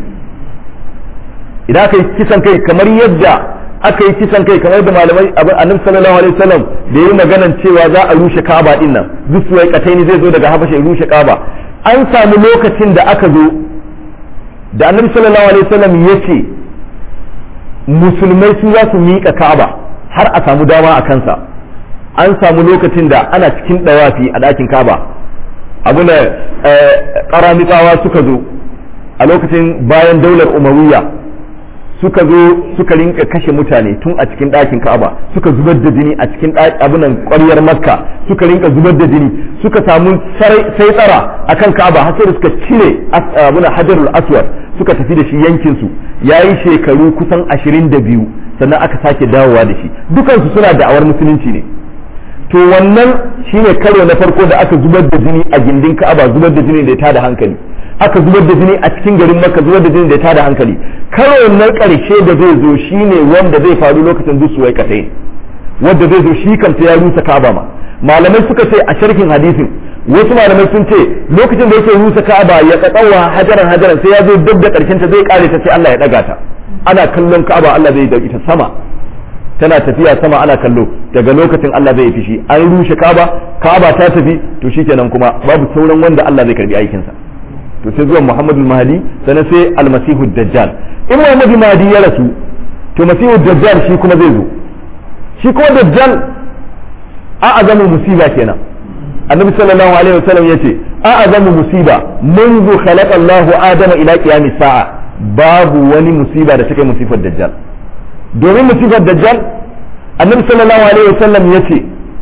idan aka yi kisan kai kamar yadda aka yi kisan kai kamar da malamai annabi sallallahu alaihi wasallam da yi maganan cewa za a rushe Kaaba din nan zuwa kataini zai zo daga Habasha ya rushe Kaaba an samu lokacin da aka zo da annabi sallallahu alaihi wasallam ya ce musulmai su za su miƙa Kaaba har a samu dama a kansa an samu lokacin da ana cikin dawafi a ɗakin Kaaba abu da ƙaramitawa suka zo a lokacin bayan daular umariyya suka zo suka rinka kashe mutane tun a cikin ɗakin Ka'aba suka zubar da jini a cikin abunan ƙwaryar Makka suka rinka zubar da jini suka samu sai tsara akan Ka'aba har sai suka cire abunan Hajarul Aswad suka tafi da shi yankin su yayi shekaru kusan 22 sannan aka sake dawowa da shi dukansu suna da'awar musulunci ne to wannan shine karo na farko da aka zubar da jini a gindin Ka'aba zubar da jini da ya tada hankali aka zubar da jini a cikin garin Makka zubar da jini da ya tada hankali karo na karshe da zai zo shine wanda zai faru lokacin zusuwai katai wanda zai zo shi kanta ya rusa Ka'aba ma malamai suka ce a sharhin hadisin wasu malamai sun ce lokacin da yake rusa Ka'aba ya katsawa hajaran hajaran sai ya zo duk da karshen ta zai kare ta sai Allah ya daga ta ana kallon Ka'aba Allah zai dauki ta sama tana tafiya sama ana kallo daga lokacin Allah zai fishi an rushe Ka'aba Ka'aba ta tafi to shikenan kuma babu sauran wanda Allah zai karbi aikinsa to sai zuwa Muhammadu Mahdi sannan sai almasihu dajjal in Muhammadu Mahdi ya rasu to masihu dajjal shi kuma zai zo shi kuma dajjal a azamu musiba kenan annabi sallallahu alaihi wasallam yace a azamu musiba منذ خلق الله آدم إلى قيام الساعة babu wani musiba da take musifar dajjal domin musifar dajjal annabi sallallahu alaihi wasallam yace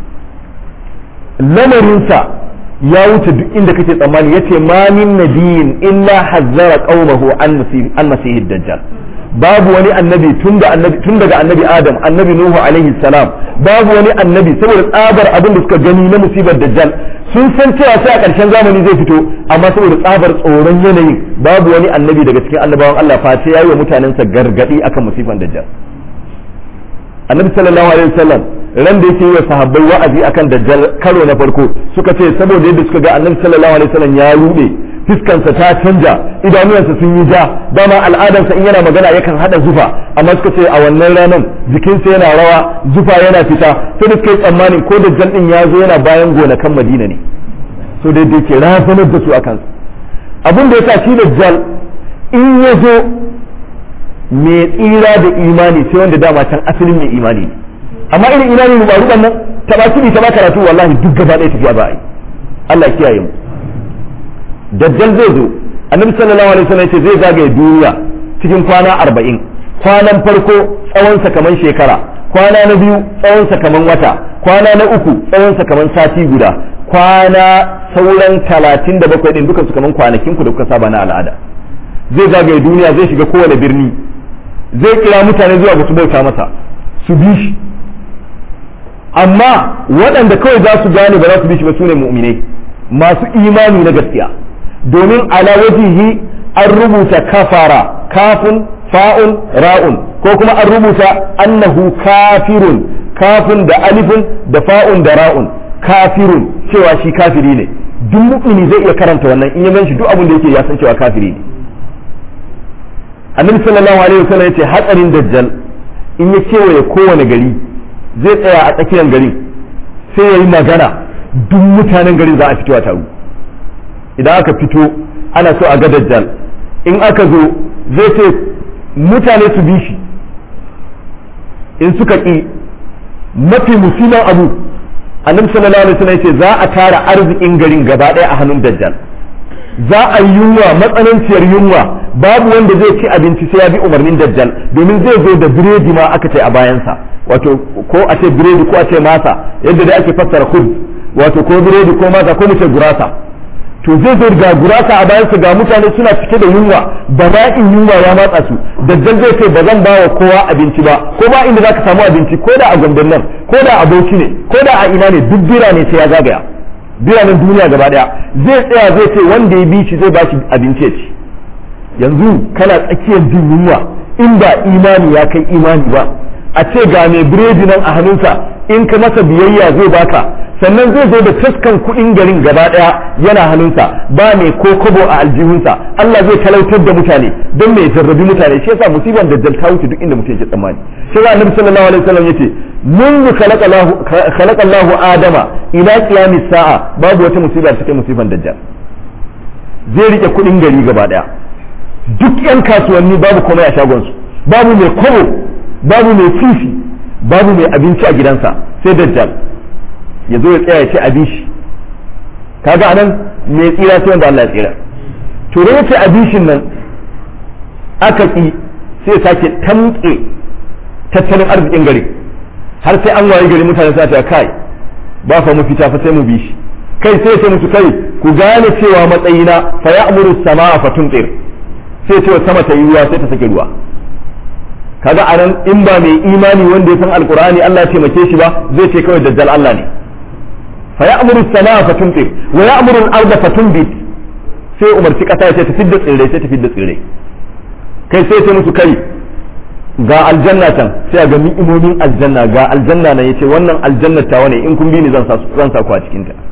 lamarinsa ya wuce duk inda kake tsammani yace ma min nabiyin illa hazzara qaumahu an masih an masih dajjal babu wani annabi tun da annabi tun daga annabi adam annabi nuhu alaihi salam babu wani annabi saboda tsabar abin da suka gani na musibar dajjal sun san cewa sai a ƙarshen zamani zai fito amma saboda tsabar tsoron yanayin babu wani annabi daga cikin annabawan Allah face yayi wa mutanensa gargadi akan musifan dajjal annabi sallallahu alaihi wasallam ran da yake yi wa sahabbai wa'azi akan dajjal karo na farko suka ce saboda yadda suka ga annabi sallallahu alaihi wasallam ya rude fiskansa ta canja idanuwansa sun yi ja dama al'adarsa in yana magana yakan hada zufa amma suka ce a wannan ranar jikinsa yana rawa zufa yana fita sai da suka yi tsammanin ko dajjal din ya zo yana bayan gonakan madina ne so da yake razanar da su a kansa abin da ya sa shi dajjal in ya zo mai tsira da imani sai wanda dama can asalin mai imani ne amma irin imani mu ba ruban nan ta ba kidi ta ba karatu wallahi duk gaba ɗaya tafiya ba a yi Allah ya kiyaye mu dajjal zai zo annabi sallallahu alaihi wasallam yace zai zagaye duniya cikin kwana arba'in kwanan farko tsawonsa kaman shekara kwana na biyu tsawonsa kaman wata kwana na uku tsawonsa kaman sati guda kwana sauran talatin da bakwai din dukansu kaman kwanakin ku da kuka saba na al'ada zai zagaye duniya zai shiga kowane birni zai kira mutane zuwa ga su bauta masa su bi shi amma waɗanda kawai za su gane ba za su bi shi ba su ne mu'minai masu imani na gaskiya domin ala wajihi an rubuta kafara kafin fa'un ra'un ko kuma an rubuta annahu kafirun kafin da alifun da fa'un da ra'un kafirun cewa shi kafiri ne duk mu'mini zai iya karanta wannan in ya gan shi duk abin da yake ya san cewa kafiri ne annabi sallallahu alaihi wasallam yace hatsarin dajjal in ya kewaye kowane gari zai tsaya a tsakiyar garin sai ya yi magana duk mutanen garin za a fito a taru idan aka fito ana so a ga dajjal in aka zo zai ce mutane su bi shi in suka ƙi mafi musulman abu annabi sallallahu alaihi wasallam yace za a tara arzikin garin gaba ɗaya a hannun dajjal za a yi yunwa matsananciyar yunwa babu wanda zai ci abinci sai ya bi umarnin dajjal domin zai zo da biredi ma aka ce a bayansa wato ko a ce biredi ko a ce masa yadda da ake fassara khubz wato ko biredi ko masa ko mu ce gurasa to zai zo ga gurasa a bayansa ga mutane suna cike da yunwa bala'in yunwa ya matsa su dajjal zai ce ba zan ba wa kowa abinci ba ko ba inda zaka samu abinci ko da a gombe nan ko da a bauchi ne ko da a ina ne duk birane sai ya zagaya biranen duniya gaba daya zai tsaya zai ce wanda ya bi shi zai ba shi abinci ya ci yanzu kana tsakiyar jin yunwa in ba imani ya kai imani ba a ce ga mai biredi nan a hannunsa in ka masa biyayya zai baka sannan zai zo da taskan kuɗin garin gaba ɗaya yana hannunsa ba mai ko kobo a aljihunsa Allah zai talautar da mutane don mai jarrabi mutane shi yasa musibar dajjal ta wuce duk inda mutum yake tsammani shi yasa annabi sallallahu alaihi wasallam yace منذ خلق الله خلق الله آدم إلى قيام الساعة babu wata musiba da take musibar dajjal zai rike kuɗin gari gaba ɗaya duk 'yan kasuwanni babu komai a shagonsu babu mai kobo babu mai fifi babu mai abinci a gidansa sai dajjal ya zo ya tsaya ya ce abin shi kaga anan mai tsira sai wanda Allah ya tsira to da yace abishin nan aka ki sai sake tamke tattalin arzikin gari har sai an waye gari mutane sa ta kai ba fa mu fita fa sai mu bi shi kai sai sai musu kai ku gane cewa matsayina fa ya'muru samaa fa tumtir sai ce sama ta yi ruwa sai ta sake ruwa kaga anan in ba mai imani wanda ya san alqur'ani Allah ya taimake shi ba zai ce kawai dajjal Allah ne fa ya'muru samaa fa tumtir wa ya'muru al-arda fa tunbit sai umarci kasa ya ce ta fidda tsirrai sai ta fidda tsirrai kai sai ce musu kai ga aljanna can sai ga ni'imomin aljanna ga aljanna nan yace wannan aljanna ta wane in kun bi ni zan sa zan sa ku a cikin ta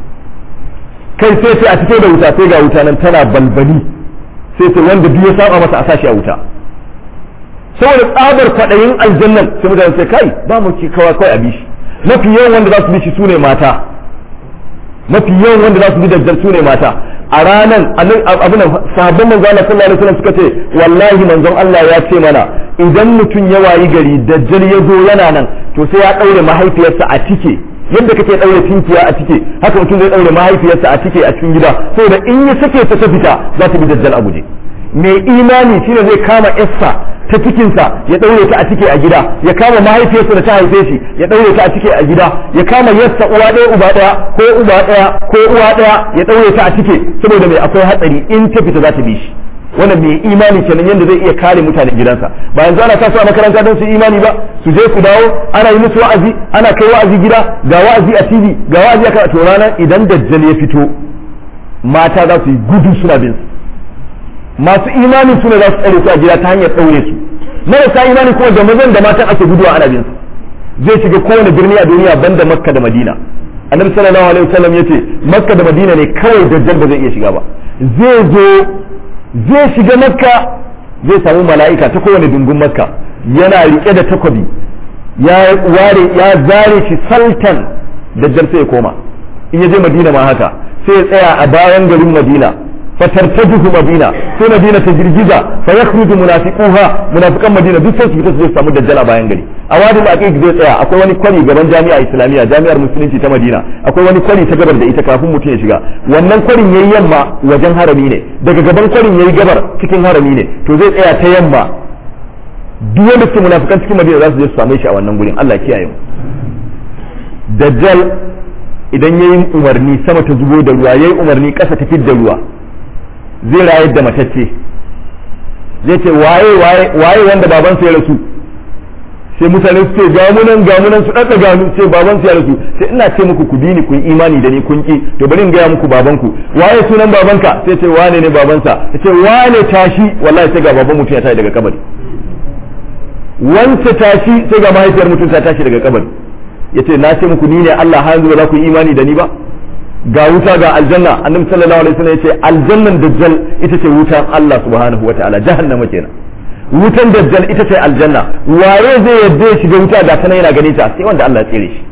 kai sai sai a fito da wuta sai ga wuta nan tana balbali sai sai wanda duk ya saba masa a sashi a wuta saboda tsabar kwaɗayin aljannan sai mutane sai kai ba mu ci kawai kawai a bi shi mafi yawan wanda za su bi shi sune mata mafi yawan wanda za su bi dajjal sune mata a ranan abin sahabban manzo Allah sallallahu alaihi wasallam suka ce wallahi manzon Allah ya ce mana idan mutum ya wayi gari dajjal ya zo yana nan to sai ya daure mahaifiyarsa a tike yadda kake daure tinkiya a tike haka mutum zai daure mahaifiyarsa a tike a cikin gida saboda in ya sake ta ta fita za ta bi dajjal a guje mai imani shine zai kama yarsa ta cikinsa ya daure ta a cike a gida ya kama mahaifiyarsa da ta haife shi ya daure ta a cike a gida ya kama yarsa uwa ɗaya uba ɗaya ko uba ɗaya ko uwa ɗaya ya daure ta a cike saboda mai akwai hatsari in ta fita za ta bi shi wannan mai imani kenan yadda zai iya kare mutanen gidansa ba yanzu ana tasowa makaranta don su imani ba su je su dawo ana yi musu wa'azi ana kai wa'azi gida ga wa'azi a tv ga wa'azi a to ranar idan dajjal ya fito mata za su yi gudu suna bin su masu imani suna za su tsare su a gida ta hanyar ɗaure su marasa imani kuma da mazan da matan ake guduwa ana bin su zai shiga kowane birni a duniya banda makka da madina annabi sallallahu alaihi wasallam yace makka da madina ne kawai dajjal ba zai iya shiga ba zai zo zai shiga makka zai samu mala'ika ta kowane dungun makka yana rike da takobi ya ware ya zare shi saltan dajjal sai ya koma in ya je madina ma haka sai ya tsaya a bayan garin madina fatartajuhu madina sai madina ta girgiza fa yakhruju munafiquha munafiqan madina duk sai su fita su samu dajjal a bayan gari a wadin aqiq zai tsaya akwai wani kwari gaban jami'a islamiyya jami'ar musulunci ta madina akwai wani kwari ta gabar da ita kafin mutum ya shiga wannan kwarin yayi yamma wajen harami ne daga gaban kwarin yayi gabar cikin harami ne to zai tsaya ta yamma duk wanda suke munafikan cikin madina za su je su same shi a wannan gurin Allah kiyaye mu dajjal idan yayi umarni sama ta zubo da ruwa yayi umarni kasa ta fidda ruwa zai rayar da matacce zai ce waye waye wanda babansa ya rasu sai mutane su ce gamunan gamunan su ɗaɗɗa ganu sai babansa ya rasu sai ina ce muku ku bi ni ku yi imani da ni kun ki to bari in gaya muku babanku waye sunan babanka sai ce wane ne babansa ya ce wane tashi wallahi sai ga baban mutum ya tashi daga kabari wance tashi sai ga mahaifiyar mutum ta tashi daga kabari ya ce na ce muku ni ne Allah har yanzu ba za ku yi imani da ni ba ga wuta ga aljanna annabi sallallahu alaihi wasallam yace aljannan dajjal ita ce wutan Allah subhanahu wataala jahannama kenan wutan dajjal ita ce aljanna waye zai yadda ya shiga wuta ga sanan yana ganin ta sai wanda Allah ya tsere shi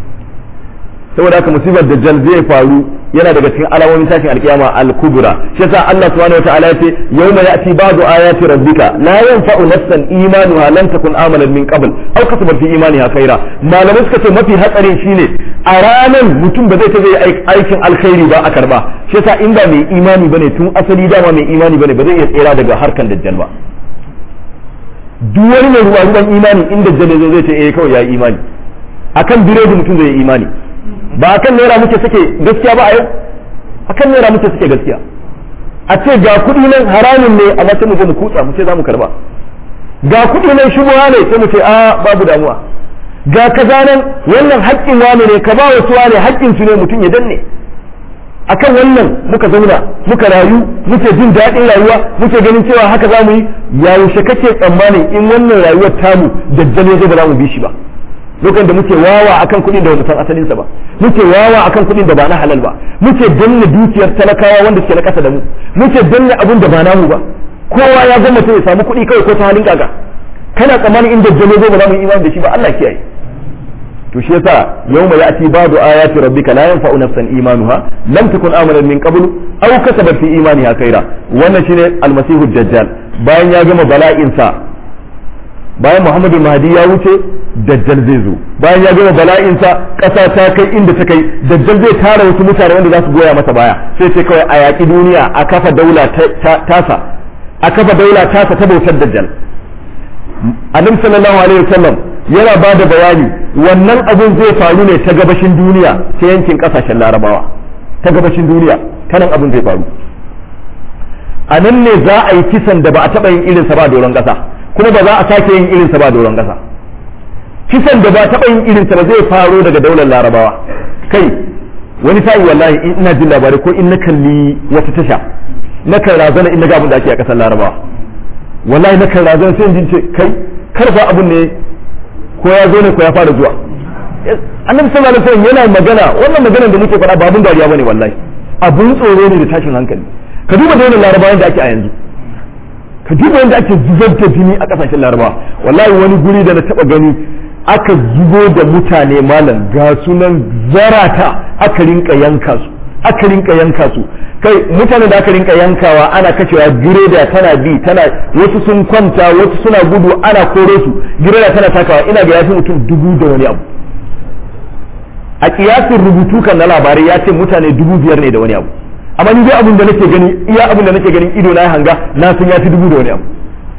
saboda haka musibar dajjal zai faru yana daga cikin alamomin tashin alkiyama al-kubra shi yasa Allah subhanahu wataala yace yawma ya'ti ba'du ayati rabbika la yanfa'u nafsan imanuha lam takun amalan min qabl aw kasabat fi imaniha khaira malamai suka ce mafi hatsarin shine a ranan mutum ba zai ta zai aikin alkhairi ba a karba shi yasa in ba mai imani bane tun asali dama mai imani bane ba zai iya tsira daga harkan dajjal ba duk wani mai ruwa ruwan imani in dajjal zai zai ce eh kawai ya yi imani akan biredi mutum zai yi imani ba akan naira muke suke gaskiya ba a yau akan naira muke suke gaskiya a ce ga kuɗi nan haramun ne amma sai mu je mu kutsa mu ce za mu karba ga kuɗi nan shubuha ne sai mu ce a babu damuwa ga kaza nan wannan haƙƙin wani ne ka ba wasu wane haƙƙin su ne mutum ya danne akan wannan muka zauna muka rayu muke jin daɗin rayuwa muke ganin cewa haka za mu yi yaushe kake tsammanin in wannan rayuwar tamu dajjal ya zo ba za mu bi shi ba lokacin da muke wawa akan kuɗin da san asalinsa ba muke wawa akan kuɗin da ba na halal ba muke danna dukiyar talakawa wanda suke na ƙasa da mu muke danna abun da ba namu ba kowa ya zama ya samu kuɗi kawai ko ta halin kaga kana tsammanin in dajjal ya zo ba za mu yi imani da shi ba Allah kiyaye to shi yasa yawma ya'ti ba'du ayati rabbika la yanfa'u nafsan imanuha lam takun amanan min qabl aw kasabat fi imaniha khaira wannan shine almasihu dajjal bayan ya gama bala'in sa bayan muhammadu mahdi ya wuce dajjal zai zo bayan ya gama bala'in sa kasa ta kai inda ta kai dajjal zai tara wasu mutane wanda za su goya masa baya sai sai kawai a yaƙi duniya a kafa daula tasa a kafa daula tasa ta bautar dajjal annabi sallallahu alaihi wasallam yana ba da bayani wannan abun zai faru ne ta gabashin duniya ta yankin kasashen larabawa ta gabashin duniya kanan abun zai faru a nan ne za a yi kisan da ba a taɓa yin irinsa ba doron ƙasa kuma ba za a sake yin irinsa ba doron ƙasa kisan da ba a taɓa yin irinsa ba zai faro daga daular larabawa kai wani sa'i wallahi in ina jin labarai ko in na kalli wata tasha na kan razana in na ga abin da ake a ƙasar larabawa wallahi na kan razana sai in jin ce kai karfa abun ne ko ya zo ne ko ya fara zuwa annabi sallallahu alaihi wasallam yana magana wannan maganar da muke faɗa ba abun dariya bane wallahi abun tsoro ne da tashin hankali ka duba da wannan larabawan da ake a yanzu ka duba yadda ake zubar da jini a kasashen larabawa wallahi wani guri da na taba gani aka zubo da mutane malam ga sunan zarata aka rinka yanka su aka rinka yanka su kai mutane da aka rinka yankawa ana kashewa gireda tana bi tana wasu sun kwanta wasu suna gudu ana kore su gireda tana takawa ina ga yafi mutum dubu da wani abu a kiyasin rubutu kan na labarai ya ce mutane dubu biyar ne da wani abu amma ni dai abin da nake gani iya abin da nake ganin ido na hanga na san ya fi dubu da wani abu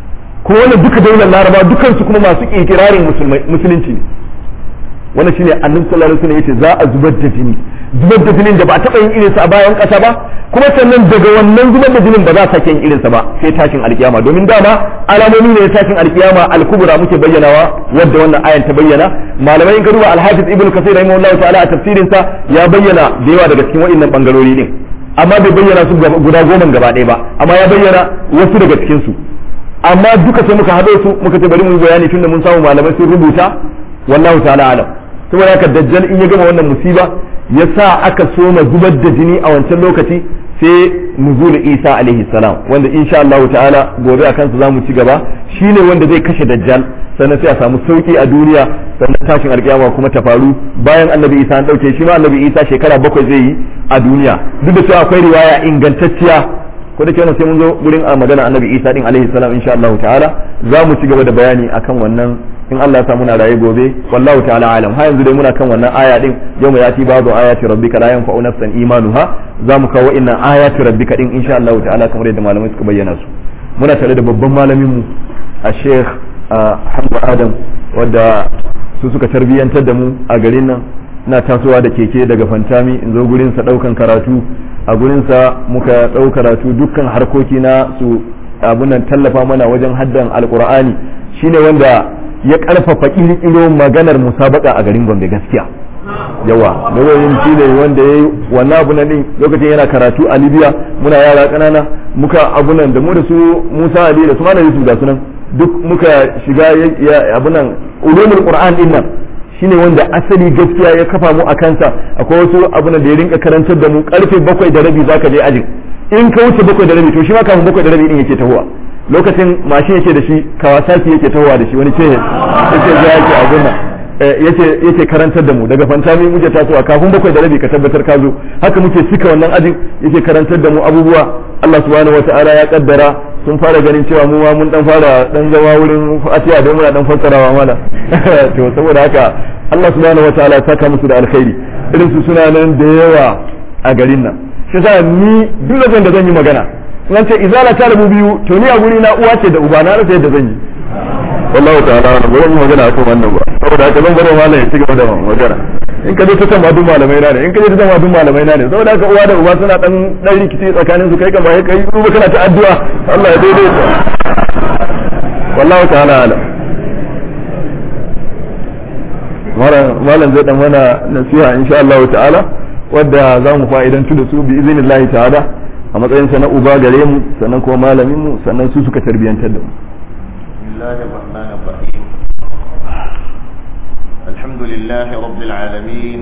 ko wannan duka daular laraba dukansu kuma masu ikirarin musulunci ne wannan shine annabi sallallahu alaihi wasallam yace za a zubar da jini zubar da jinin da ba a taɓa yin irinsa a bayan ƙasa ba kuma sannan daga wannan zubar da jinin ba za a sake yin irinsa ba sai tashin alkiyama domin dama alamomi ne na tashin alkiyama alkubra muke bayyanawa wadda wannan ayan ta bayyana malamai in ka duba alhafiz ibnu kasir rahimahullahu ta'ala a tafsirin sa ya bayyana da yawa daga cikin waɗannan bangarori din amma bai bayyana su guda goma gaba ɗaya ba amma ya bayyana wasu daga cikin su amma duka sai muka haɗo su muka ce bari mu yi bayani tunda mun samu malamai sun rubuta wallahu ta'ala alam saboda haka dajjal in ya gama wannan musiba ya sa aka soma zubar da jini a wancan lokaci sai nuzul isa alaihi salam wanda insha Allah ta'ala gobe a kansa zamu ci gaba shine wanda zai kashe dajjal sannan sai a samu sauki a duniya sannan tashin alkiyama kuma ta faru bayan annabi isa an dauke shi ma annabi isa shekara bakwai zai yi a duniya duk da cewa akwai riwaya ingantacciya ko da kenan sai mun zo gurin a magana annabi isa din alaihi salam insha Allah ta'ala za mu ci gaba da bayani akan wannan in Allah ya sa muna raye gobe wallahu ta'ala alam ha yanzu dai muna kan wannan aya din yau mai yati babu ayati rabbika la yanfa'u nafsan imanuha za mu kawo innan ayati rabbika din insha Allah ta'ala kamar yadda malamai suka bayyana su muna tare da babban malamin mu a Sheikh Hamza Adam wadda su suka tarbiyantar da mu a garin nan ina tasowa da keke daga Fantami in zo gurin sa daukan karatu a gurin sa muka dau karatu dukkan harkoki na su abunan tallafa mana wajen haddan alqur'ani shine wanda ya karfafa kirkiro maganar musabaka a garin Gombe gaskiya yawa lauyoyin shi ne wanda ya yi wannan abu din lokacin yana karatu a Libya muna yara kanana muka abunan da mu da su Musa Ali da su Malam Yusuf da sunan duk muka shiga abunan ulumul Qur'an din nan shine wanda asali gaskiya ya kafa mu a kansa akwai wasu abunan da ya rinka karantar da mu karfe bakwai da rabi zaka je ajin in ka wuce bakwai da rabi to shi ma kafin bakwai da rabi din yake tahowa lokacin mashin yake da shi kawasaki yake tahowa da shi wani ce yake ya yake a gunna yake yake karantar da mu daga fantami muke tasowa kafin bakwai da rabi ka tabbatar ka zo haka muke cika wannan ajin yake karantar da mu abubuwa Allah subhanahu wataala ya kaddara sun fara ganin cewa mu ma mun dan fara dan zama wurin fatiha don muna dan fassarawa mana to saboda haka Allah subhanahu wataala ya saka musu da alkhairi irin su suna nan da yawa a garin nan shi sa ni duk da zan yi magana nan ce izala ta rabu biyu to ni a guri na uwa ce da uba na rasa yadda zan yi wallahu ta'ala ba zan yi magana akan wannan ba saboda haka zan bar malam ya ci gaba da magana in ka je ta san madun malamai na ne in ka je ta san madun malamai na ne saboda haka uwa da uba suna dan dan rikici tsakanin su kai kan ba kai kuma kana ta addu'a Allah ya daidaita wallahu ta'ala ala malam zai dan mana nasiha insha Allah ta'ala wadda za mu fa'idantu da su bi izinillahi ta'ala a matsayinsa na uba gare mu sannan kuma malamin mu sannan su suka tarbiyantar da mu الحمد لله رب العالمين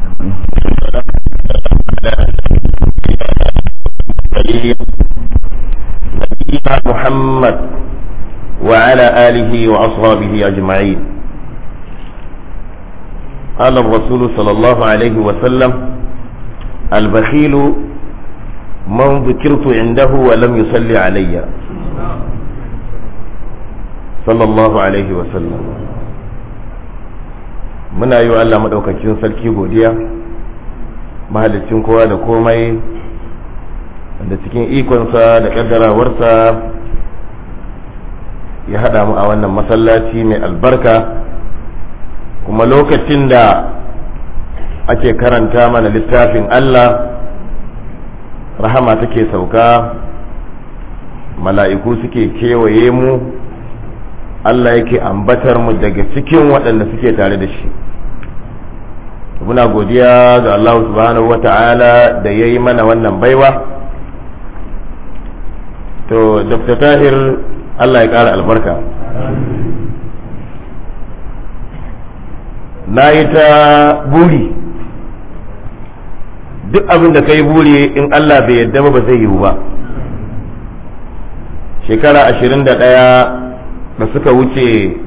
نبينا محمد وعلى آله وأصحابه أجمعين قال الرسول صلى الله عليه وسلم البخيل من ذكرت عنده ولم يصلي علي صلى الله عليه وسلم muna yi wa Allah maɗaukakin sarki godiya mahalicin kowa da komai da cikin ikonsa da ƙaddarawarsa ya haɗa mu a wannan masallaci mai albarka kuma lokacin da ake karanta mana littafin Allah rahama take sauka mala'iku suke kewaye mu Allah yake ambatar mu daga cikin waɗanda suke tare da shi muna godiya ga Allah subhanahu wa ta'ala da ya yi mana wannan baiwa to dr tahir Allah ya ƙara albarka na yi ta buri duk abin da ka yi buri in Allah bai yadda ba ba zai yiwu ba shekara ashirin da ɗaya da suka wuce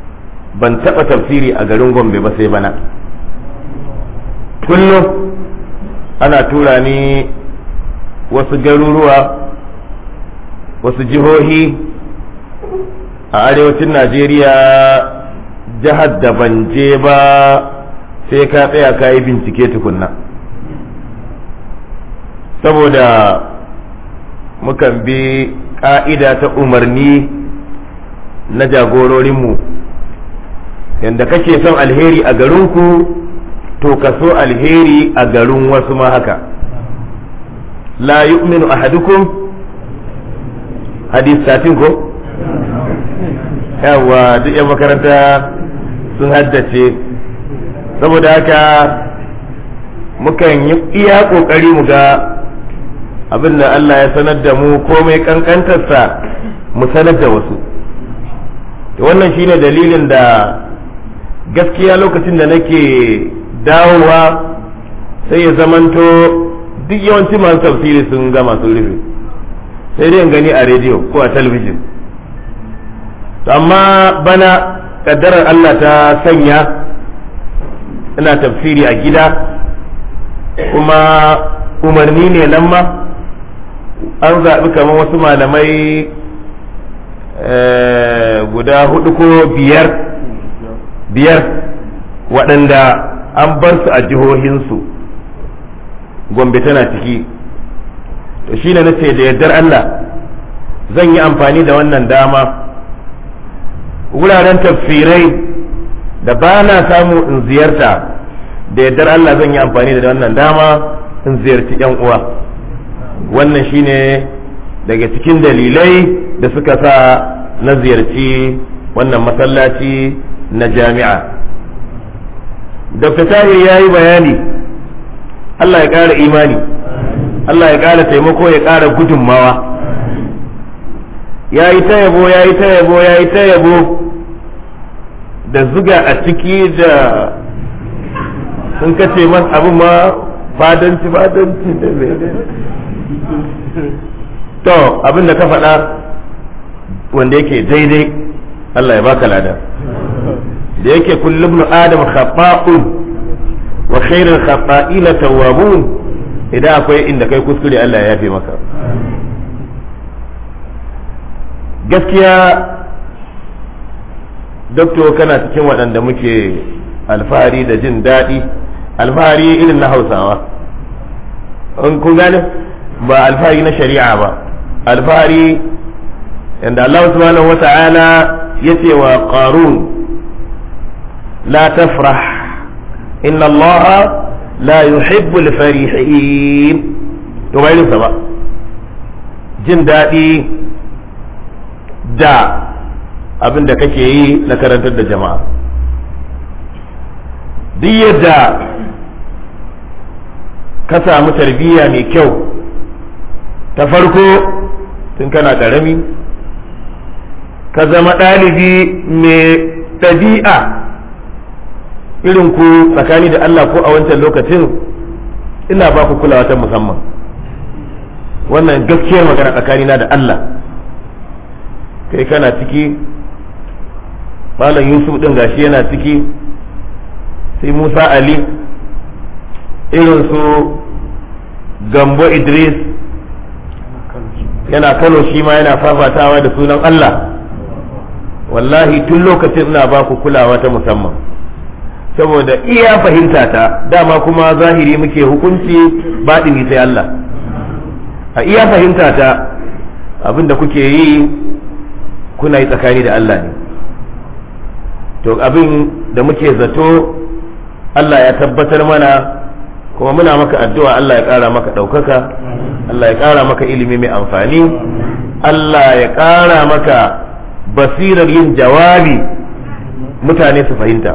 ban taɓa tafsiri a garin gombe ba sai bana kullum ana tura ni wasu garuruwa wasu jihohi a arewacin najeriya jihar da ban je ba sai ka tsaya ka yi bincike tukunna saboda mukan bi ƙa'ida ta umarni na jagororinmu yadda kake son alheri a garinku to ka so alheri a garin wasu ma haka la yu'minu ahadukum hadis satin ko yawa duk yan makaranta sun haddace saboda haka mukan yi iya kokari mu ga abin da Allah ya sanar da mu komai kankantarsa mu sanar da wasu wannan shine dalilin da gaskiya lokacin da nake dawowa sai ya zamanto duk yawanci masu tafsiri sun gama sun rufe sai dai in gani a rediyo ko a talabijin amma bana kaddarar Allah ta sanya ina tafsiri a gida kuma umarni ne nan ma an zaɓi kamar wasu malamai guda hudu ko biyar biyar waɗanda an bar su a jihohinsu gombe tana ciki to shi ne nace da yardar Allah zan yi amfani da wannan dama wuraren tafsirai da ba na samu in ziyarta da yardar Allah zan yi amfani da wannan dama in ziyarci yan uwa wannan shine daga cikin dalilai da suka sa na ziyarci wannan masallaci na jami'a dr tahir ya yi bayani Allah ya ƙara imani Allah ya ƙara taimako ya ƙara gudunmawa ya yi ta yabo ya yi ta yabo ya yi ta yabo da zuga a ciki da sun kace man abu ma fadanci fadanci da to abin da ka faɗa wanda yake daidai Allah ya baka lada da yake kullum adam khata'un wa khairul khata'ina tawwabun idan akwai inda kai kuskure Allah ya yafe maka gaskiya doktor kana cikin waɗanda muke alfahari da jin daɗi alfahari irin na hausawa in kun gane ba alfahari na shari'a ba alfahari yadda Allah subhanahu wa ta'ala ya ce wa qarun la tafrah inna Allah la yuhibbul farihin to bai ba jin daɗi da abin da kake yi na karantar da jama'a duk yadda ka samu tarbiyya mai kyau ta farko tun kana ƙarami ka zama ɗalibi mai ɗabi'a irin ku tsakani da Allah ko a wancan lokacin ina ba ku kulawa ta musamman wannan gaskiyar magana tsakanina da Allah kai kana ciki malam yusuf ɗin gashi yana ciki sai musa ali irin su gambo idris yana kano shi ma yana fafatawa da sunan allah wallahi tun lokacin ina ba ku kulawa ta musamman saboda iya fahimta ta dama kuma zahiri muke hukunci baɗini sai allah a iya fahimta ta abinda kuke yi kuna yi tsakani da allah ne to abin da muke zato Allah ya tabbatar mana kuma muna maka addu'a Allah ya ƙara maka ɗaukaka Allah ya ƙara maka ilimi mai amfani Allah ya ƙara maka basirar yin jawabi mutane su fahimta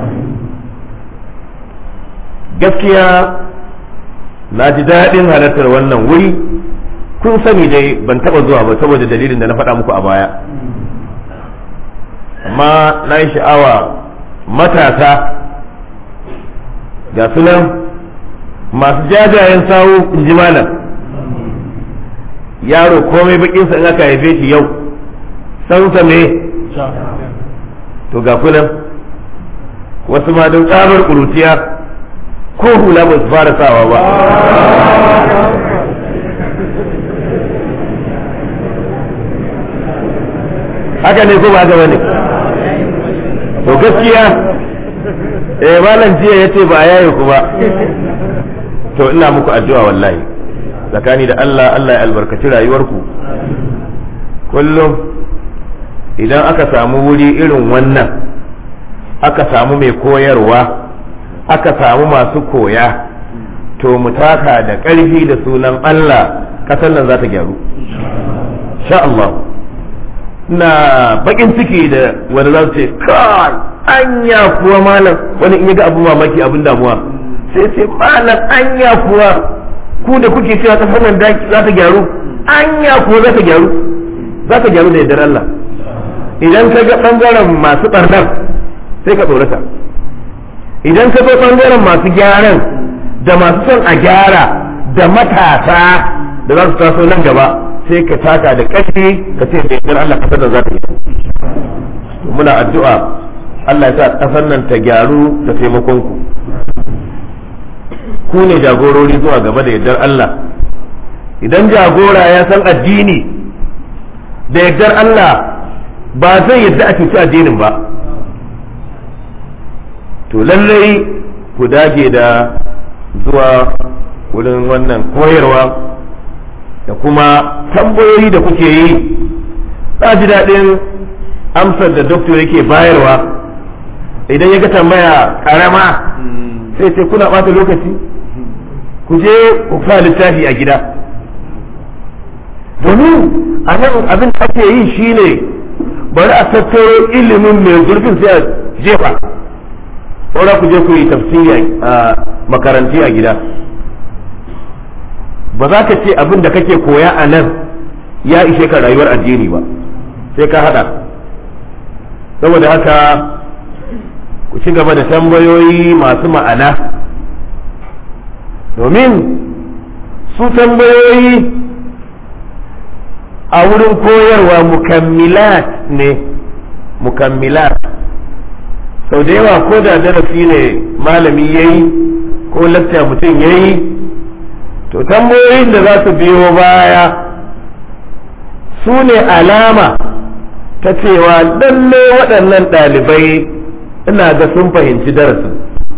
gaskiya na ji daɗin halartar wannan wuri kun sani dai ban taɓa zuwa ba saboda dalilin da na faɗa muku a baya amma na yi sha'awa matasa ga sunan masu jajayen sawu in ji malam yaro komai bakinsa in aka haife shi yau sansa me to ga kunan wasu ma don tsabar ƙuruciya ko hula ba su fara sawa ba haka ne ko ba haka bane to gaskiya eh malam jiya yace ba a yaye ku ba to ina muku addu'a wallahi tsakani da Allah Allah ya albarkaci rayuwarku kullum idan aka samu wuri irin wannan aka samu mai koyarwa aka samu masu koya to mu taka da ƙarfi da sunan Allah ƙasar nan za ta gyaru sha Allah na bakin ciki da wani za su ce kai anya kuwa malam wani in ga abu mamaki abin damuwa sai ce malam anya kuwa ku da kuke cewa ƙasar nan za ta gyaru anya kuwa za ta gyaru za ta gyaru da yardar Allah idan ka ga ɓangaren masu ɓarnar sai ka tsorata idan ka zo ɓangaren masu gyaran da masu son a gyara da matasa da za su taso nan gaba sai ka taka da ƙarfi ka ce da yardar Allah kasar da za ta yi muna addu'a Allah ya sa ƙasar nan ta gyaru da taimakon ku ku ne jagorori zuwa gaba da yardar Allah idan jagora ya san addini da yardar Allah ba zai yadda a cuci addinin ba to lallai ku dage da zuwa wurin wannan koyarwa da kuma tambayoyi da kuke yi za ji daɗin amsar da doktor yake bayarwa idan ya ga tambaya ƙarama sai ce kuna ɓata lokaci ku je ku fa littafi a gida domin a nan abin da ake yi shine bari a tattaro ilimin mai zurfin sai a jefa saura ku je ku yi tafsiri a makaranti a gida ba za ka ce abin da kake koya a nan ya ishe ka rayuwar addini ba sai ka hada saboda haka ku ci gaba da tambayoyi masu ma'ana domin su tambayoyi a wurin koyarwa mukammilat ne mukammilat sau da yawa ko da darasi ne malami ya yi ko lakta mutum ya yi to tambayoyin da za su biyo baya su ne alama ta cewa lalle waɗannan ɗalibai ina ga sun fahimci darasin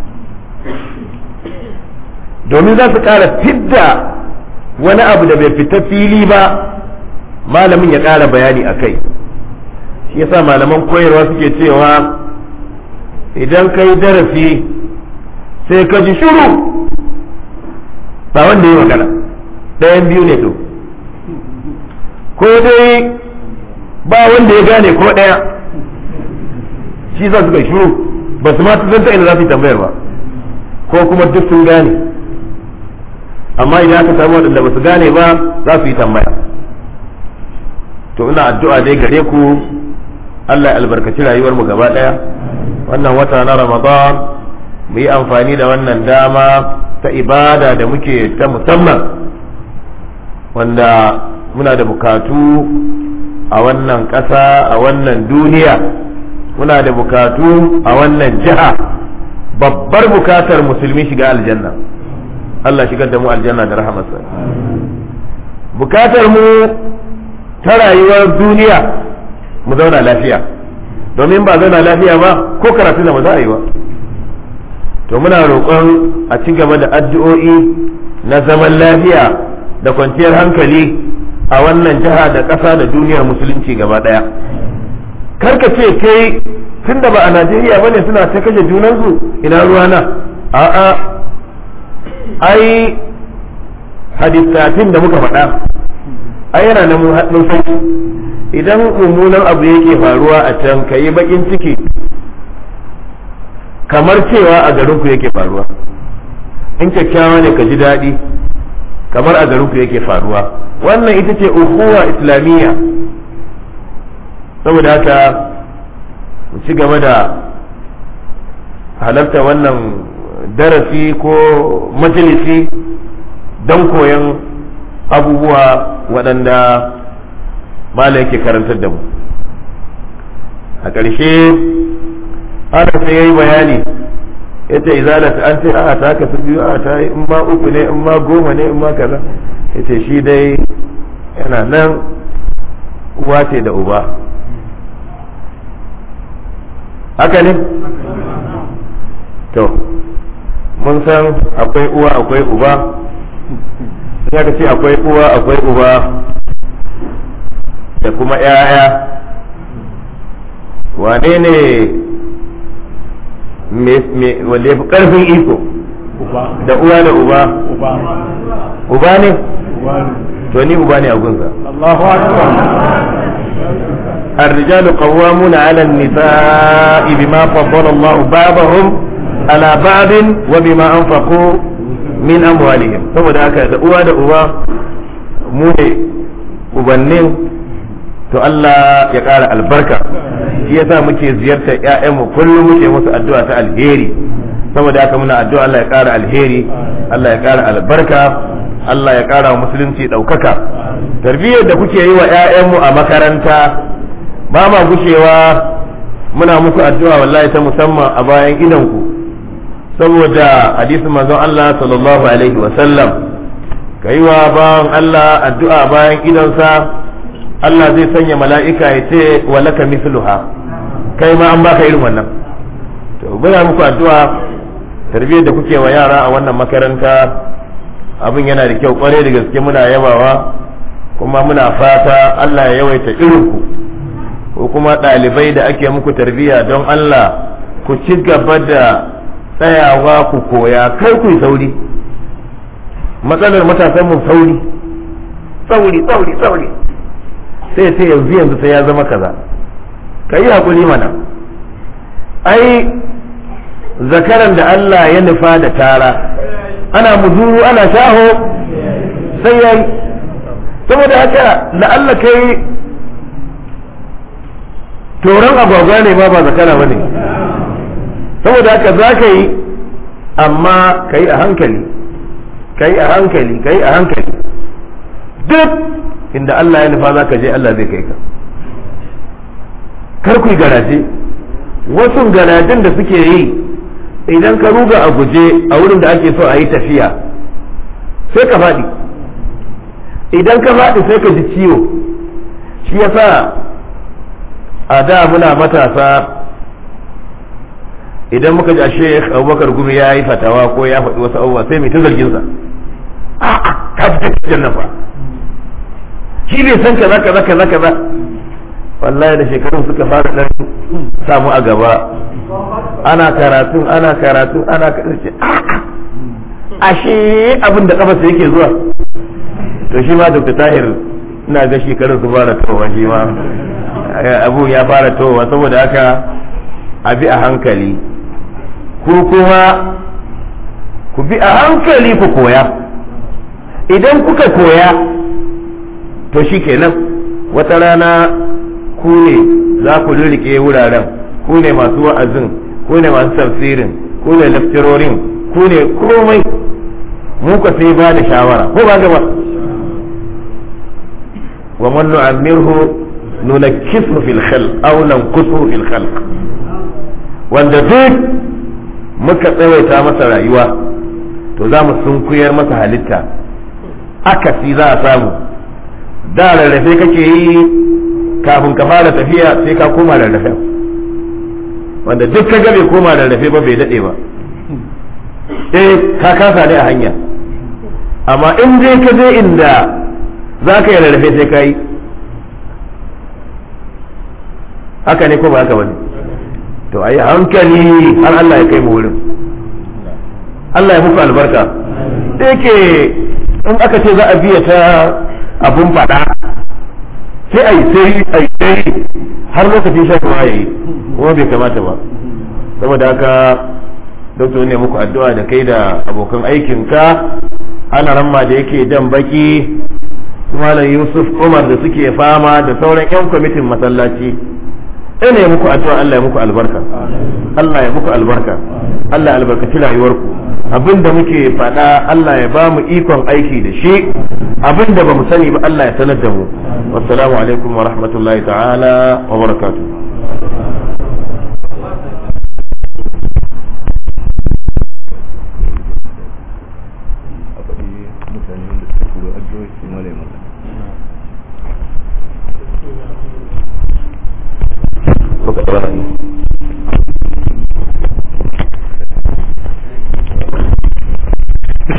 domin za su ƙara fidda wani abu da bai fita fili ba malamin ya ƙara bayani a kai shi yasa malaman koyarwa suke cewa idan ka yi darasi sai ka ji shuru ba wanda yi magana ɗayan biyu ne to ko dai ba wanda ya gane ko ɗaya shi za su kai shuru ba su ma ta ina za su yi tambayar ba ko kuma duk sun gane amma idan aka samu waɗanda ba su gane ba za su yi tambaya to ina addu'a dai gare ku Allah ya albarkaci rayuwar mu gaba ɗaya wannan wata na Ramadan mu yi amfani da wannan dama ta ibada da muke ta musamman wanda muna da bukatu a wannan ƙasa a wannan duniya muna da bukatu a wannan jiha babbar bukatar musulmi shiga aljanna Allah shigar da mu aljanna da rahamarsa bukatar mu ta rayuwar duniya mu zauna lafiya domin ba zauna lafiya ba ko karatu da ba za a yi ba to muna roƙon a ci gaba da addu'o'i na zaman lafiya da kwanciyar hankali a wannan jiha da ƙasa da duniyar musulunci gaba ɗaya karka ce kai tun da ba a najeriya bane suna ta kashe junansu ina ruwana a'a ai hadisatin da muka faɗa ai yana nan mun san idan mummunan abu yake faruwa a can ka yi bakin ciki kamar cewa a garinku yake faruwa in kyakkyawa ne ka ji daɗi kamar a garinku yake faruwa wannan ita ce ukuwa islamiyya saboda haka mu ci gaba da halarta wannan darasi ko majalisi don koyon abubuwa waɗanda mala yake karantar da mu a ƙarshe ana sai ya yi bayani ya ce izalata an ce a ta ka su biyu a ta yi in ma uku ne in ma goma ne in ma kaza ya ce shi dai yana nan uwa ce da uba haka ne to mun san akwai uwa akwai uba ya ka ce akwai uwa akwai uba da kuma 'ya'ya wane ne wanda ya fi ƙarfin iko da uwa da uba uba ne to ni uba ne a gunsa Allahu akbar الرجال قوامون على النساء بما فضل الله بعضهم على بعض وبما أنفقوا من أموالهم saboda haka da uwa da uba mu ne ubannin to Allah ya ƙara albarka shi yasa muke ziyartar ƴaƴanmu kullum muke musu addu'a ta alheri saboda haka muna addu'a Allah ya ƙara alheri Allah ya ƙara albarka Allah ya ƙara musulunci ɗaukaka tarbiyyar da kuke yi wa ƴaƴanmu a makaranta ba ma gushewa muna muku addu'a wallahi ta musamman a bayan idanku saboda hadisin manzon Allah sallallahu alaihi wa sallam kai wa bawan Allah addu'a bayan idansa Allah zai sanya mala'ika ya ce wa laka misluha kai ma an baka irin wannan to muna muku addu'a tarbiyyar da kuke wa yara a wannan makaranta abin yana da kyau kwarai da gaske muna yabawa kuma muna fata Allah ya yawaita irinku ko kuma ɗalibai da ake muku tarbiyya don Allah ku ci gaba da tsayawa ku koya kai ku sauri matsalar matasan mu sauri sauri sauri sauri sai sai yanzu yanzu sai ya zama kaza ka yi hakuri mana ai zakaran da Allah ya nufa da tara ana muzuru ana shaho sai ya yi saboda haka da Allah kai toron agwagwa ne ma ba zakara ba ne saboda haka za ka yi amma ka yi a hankali ka yi a hankali ka yi a hankali duk inda Allah ya nufa za ka je Allah zai kai ka kar ku yi garaje wasu garajen da suke yi idan ka ruga a guje a wurin da ake so a yi tafiya sai ka faɗi idan ka faɗi sai ka ji ciwo shi yasa a da muna matasa idan muka ji a sheikh abubakar gumi ya yi fatawa ko ya faɗi wasu abubuwa sai mai ta zarginsa a'a ka fita cikin nan fa shi ne san kaza kaza kaza kaza wallahi da shekarun suka fara dan samu a gaba ana karatu ana karatu ana karatu a'a ashe abin da kafa yake zuwa to shi ma dr tahir ina ga shekarun su fara towa shi ma abu ya fara towa saboda haka abi a hankali ku kuma ku bi a hankali ku koya idan kuka koya to shi kenan wata rana ku ne za ku rike wuraren ku ne masu wa'azin ku ne masu tafsirin ku ne laftirorin ku ne komai mu ka sai ba da shawara ko ba gaba wa man nu'ammirhu nunakkisu fil khalq aw nanqusu fil khalq wanda duk muka tsawaita masa rayuwa to za mu sunkuyar masa halitta akasi za a samu da rarrafe kake yi kafin ka fara tafiya sai ka koma rarrafe wanda duk ka bai koma rarrafe ba bai daɗe ba eh ka kasa ne a hanya amma in dai ka je inda za ka yi rarrafe sai ka yi haka ne ko ba haka bane to ayi hankali har Allah ya kai mu wurin Allah ya muku albarka da yake in aka ce za a biya ta abun faɗa sai a yi sai a yi sai har lokacin shan ruwa ya yi kuma bai kamata ba saboda haka doktor ne muku addu'a da kai da abokan aikinka ana ramma da yake jan baki malam yusuf umar da suke fama da sauran 'yan kwamitin masallaci ina ya muku addu'a Allah ya muku albarka Allah ya muku albarka Allah ya albarkaci rayuwarku abinda muke faɗa Allah ya ba mu ikon aiki da shi abinda ba mu sani ba Allah ya sanar da mu wassalamu alaikum wa rahmatullahi ta'ala wa barakatuh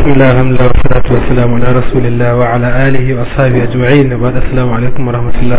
بسم الله الحمد لله والصلاة والسلام على رسول الله وعلى آله وأصحابه أجمعين وبعد السلام عليكم ورحمة الله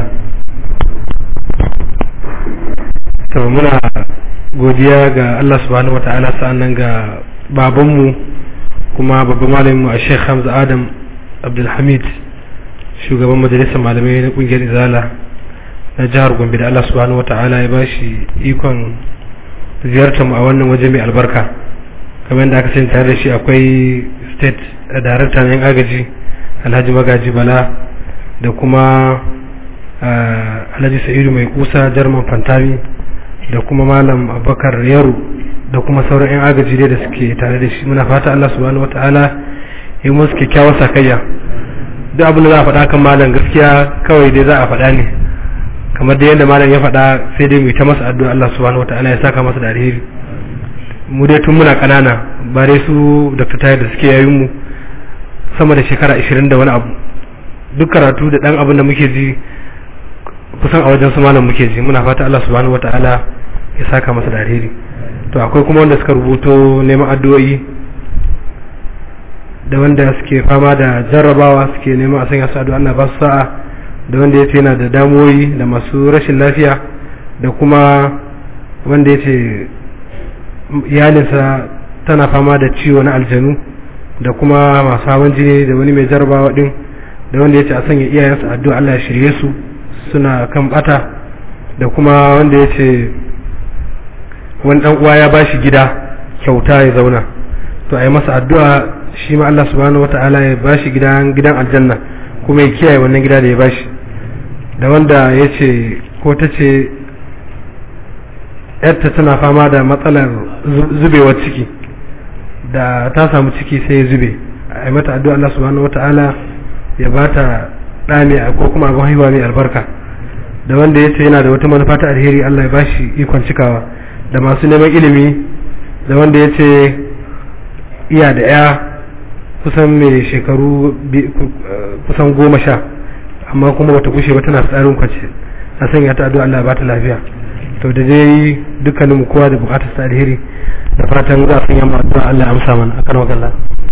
to muna godiya ga Allah subhanahu wata'ala sa'annan ga babanmu kuma babban malaminmu a Sheikh Hamza Adam Abdulhamid shugaban majalisar malamai na kungiyar Izala na jihar Gombe da Allah subhanahu wata'ala ya bashi ikon ziyartar mu a wannan waje mai albarka kamar da aka sani tare da shi akwai state director yan agaji Alhaji Magaji Bala da kuma Alhaji Sa'idu mai kusa Jarman Fantami da kuma malam abubakar yaro da kuma sauran 'yan agaji dai da suke tare da shi muna fata allah subhanahu wa ta'ala ya musu kyakkyawar sakayya duk abin da za a faɗa kan malam gaskiya kawai dai za a faɗa ne kamar da yadda malam ya faɗa sai dai mu ta masa addu'a allah subhanahu wa ta'ala ya saka masa da alheri mu dai tun muna ƙanana ba dai su dr tayar da suke yayin mu sama da shekara ashirin da wani abu duk karatu da ɗan abin da muke ji kusan a wajen su malam muke ji muna fata Allah subhanahu wataala ya saka masa da alheri to akwai kuma wanda suka rubuto neman addu'o'i da wanda suke fama da jarrabawa suke neman a sanya su addu'a Allah ba su sa'a da wanda yace yana da damuwoyi da masu rashin lafiya da kuma wanda yace iyalinsa tana fama da ciwo na aljanu da kuma masu hawan jini da wani mai jarrabawa din da wanda yace a sanya iyayensa addu'a Allah ya shirye su suna kan bata da kuma wanda ya ce wani dan uwa ya bashi gida kyauta ya zauna to a yi masa addu'a shi ma Allah subhanahu wa ta'ala ya bashi gidan gidan aljanna kuma ya kiyaye wannan gida da ya bashi da wanda ya ce ko ta ce yarta tana fama da matsalar zubewar ciki da ta samu ciki sai ya zube a yi mata addu'a Allah subhanahu wa ta'ala ya bata ɗa mai ko kuma abin haihuwa mai albarka da wanda ya ce yana da wata manufa ta alheri Allah ya bashi ikon cikawa da masu neman ilimi da wanda ya ce iya da ya kusan mai shekaru kusan goma sha amma kuma bata kushe ba tana tsarin kwace a sanya ta addu'a Allah ya bata lafiya to da dai dukkanin mu kowa da bukatar ta alheri da fatan za a sanya mu addu'a Allah ya amsa mana akan wakalla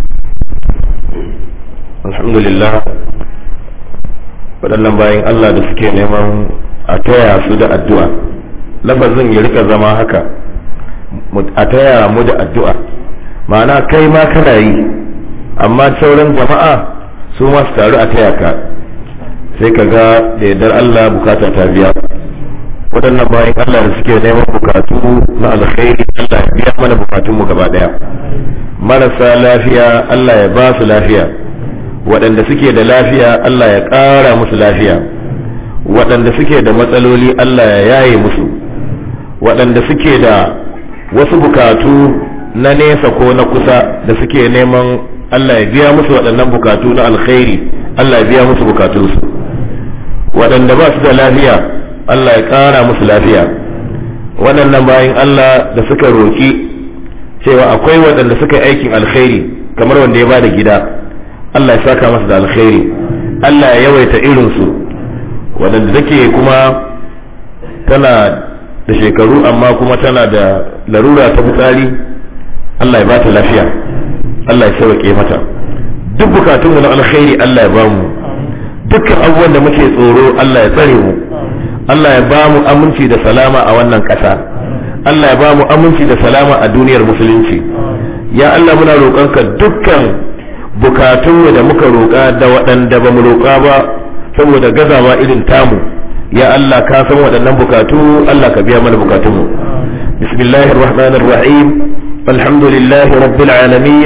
alhamdulillah waɗannan bayan Allah da suke neman a taya su da addu'a lafazin ya rika zama haka a taya mu da addu'a ma'ana kai ma kana yi amma sauran jama'a su ma su taru a taya ka sai ka ga da yardar Allah bukata ta biya waɗannan bayan Allah da suke neman bukatu na alkhairi Allah ya biya mana bukatunmu gaba ɗaya marasa lafiya Allah ya ba su lafiya waɗanda suke da lafiya Allah ya ƙara musu lafiya waɗanda suke da matsaloli Allah ya yaye musu waɗanda suke da wasu bukatu na nesa ko na kusa da suke neman Allah ya biya musu waɗannan bukatu na alkhairi Allah ya biya musu bukatunsu waɗanda ba su da lafiya Allah ya ƙara musu lafiya waɗannan bayan Allah da suka roƙi cewa akwai waɗanda suka yi aikin alkhairi kamar wanda ya ba da gida Allah ya saka masa da alkhairi Allah ya yawaita irinsu waɗanda take kuma tana da shekaru amma kuma tana da larura ta fitsari Allah ya bata lafiya Allah ya sauke mata duk bukatunmu na alkhairi Allah ya bamu dukkan abubuwan da muke tsoro Allah ya tsare mu Allah ya bamu aminci da salama a wannan ƙasa Allah ya bamu aminci da salama a duniyar musulunci ya Allah muna roƙonka dukkan bukatunmu da muka roƙa da waɗanda ba mu roƙa ba saboda gazawa irin tamu ya Allah ka san waɗannan bukatu Allah ka biya mana bukatunmu bismillahir rahmanir rahim alhamdulillahi rabbil alamin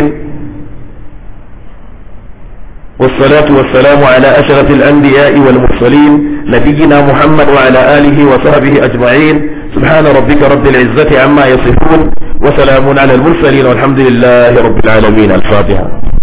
والصلاة والسلام على أشرف الأنبياء والمرسلين نبينا محمد وعلى آله وصحبه أجمعين سبحان ربك رب العزة عما يصفون وسلام على المرسلين والحمد لله رب العالمين الفاتحة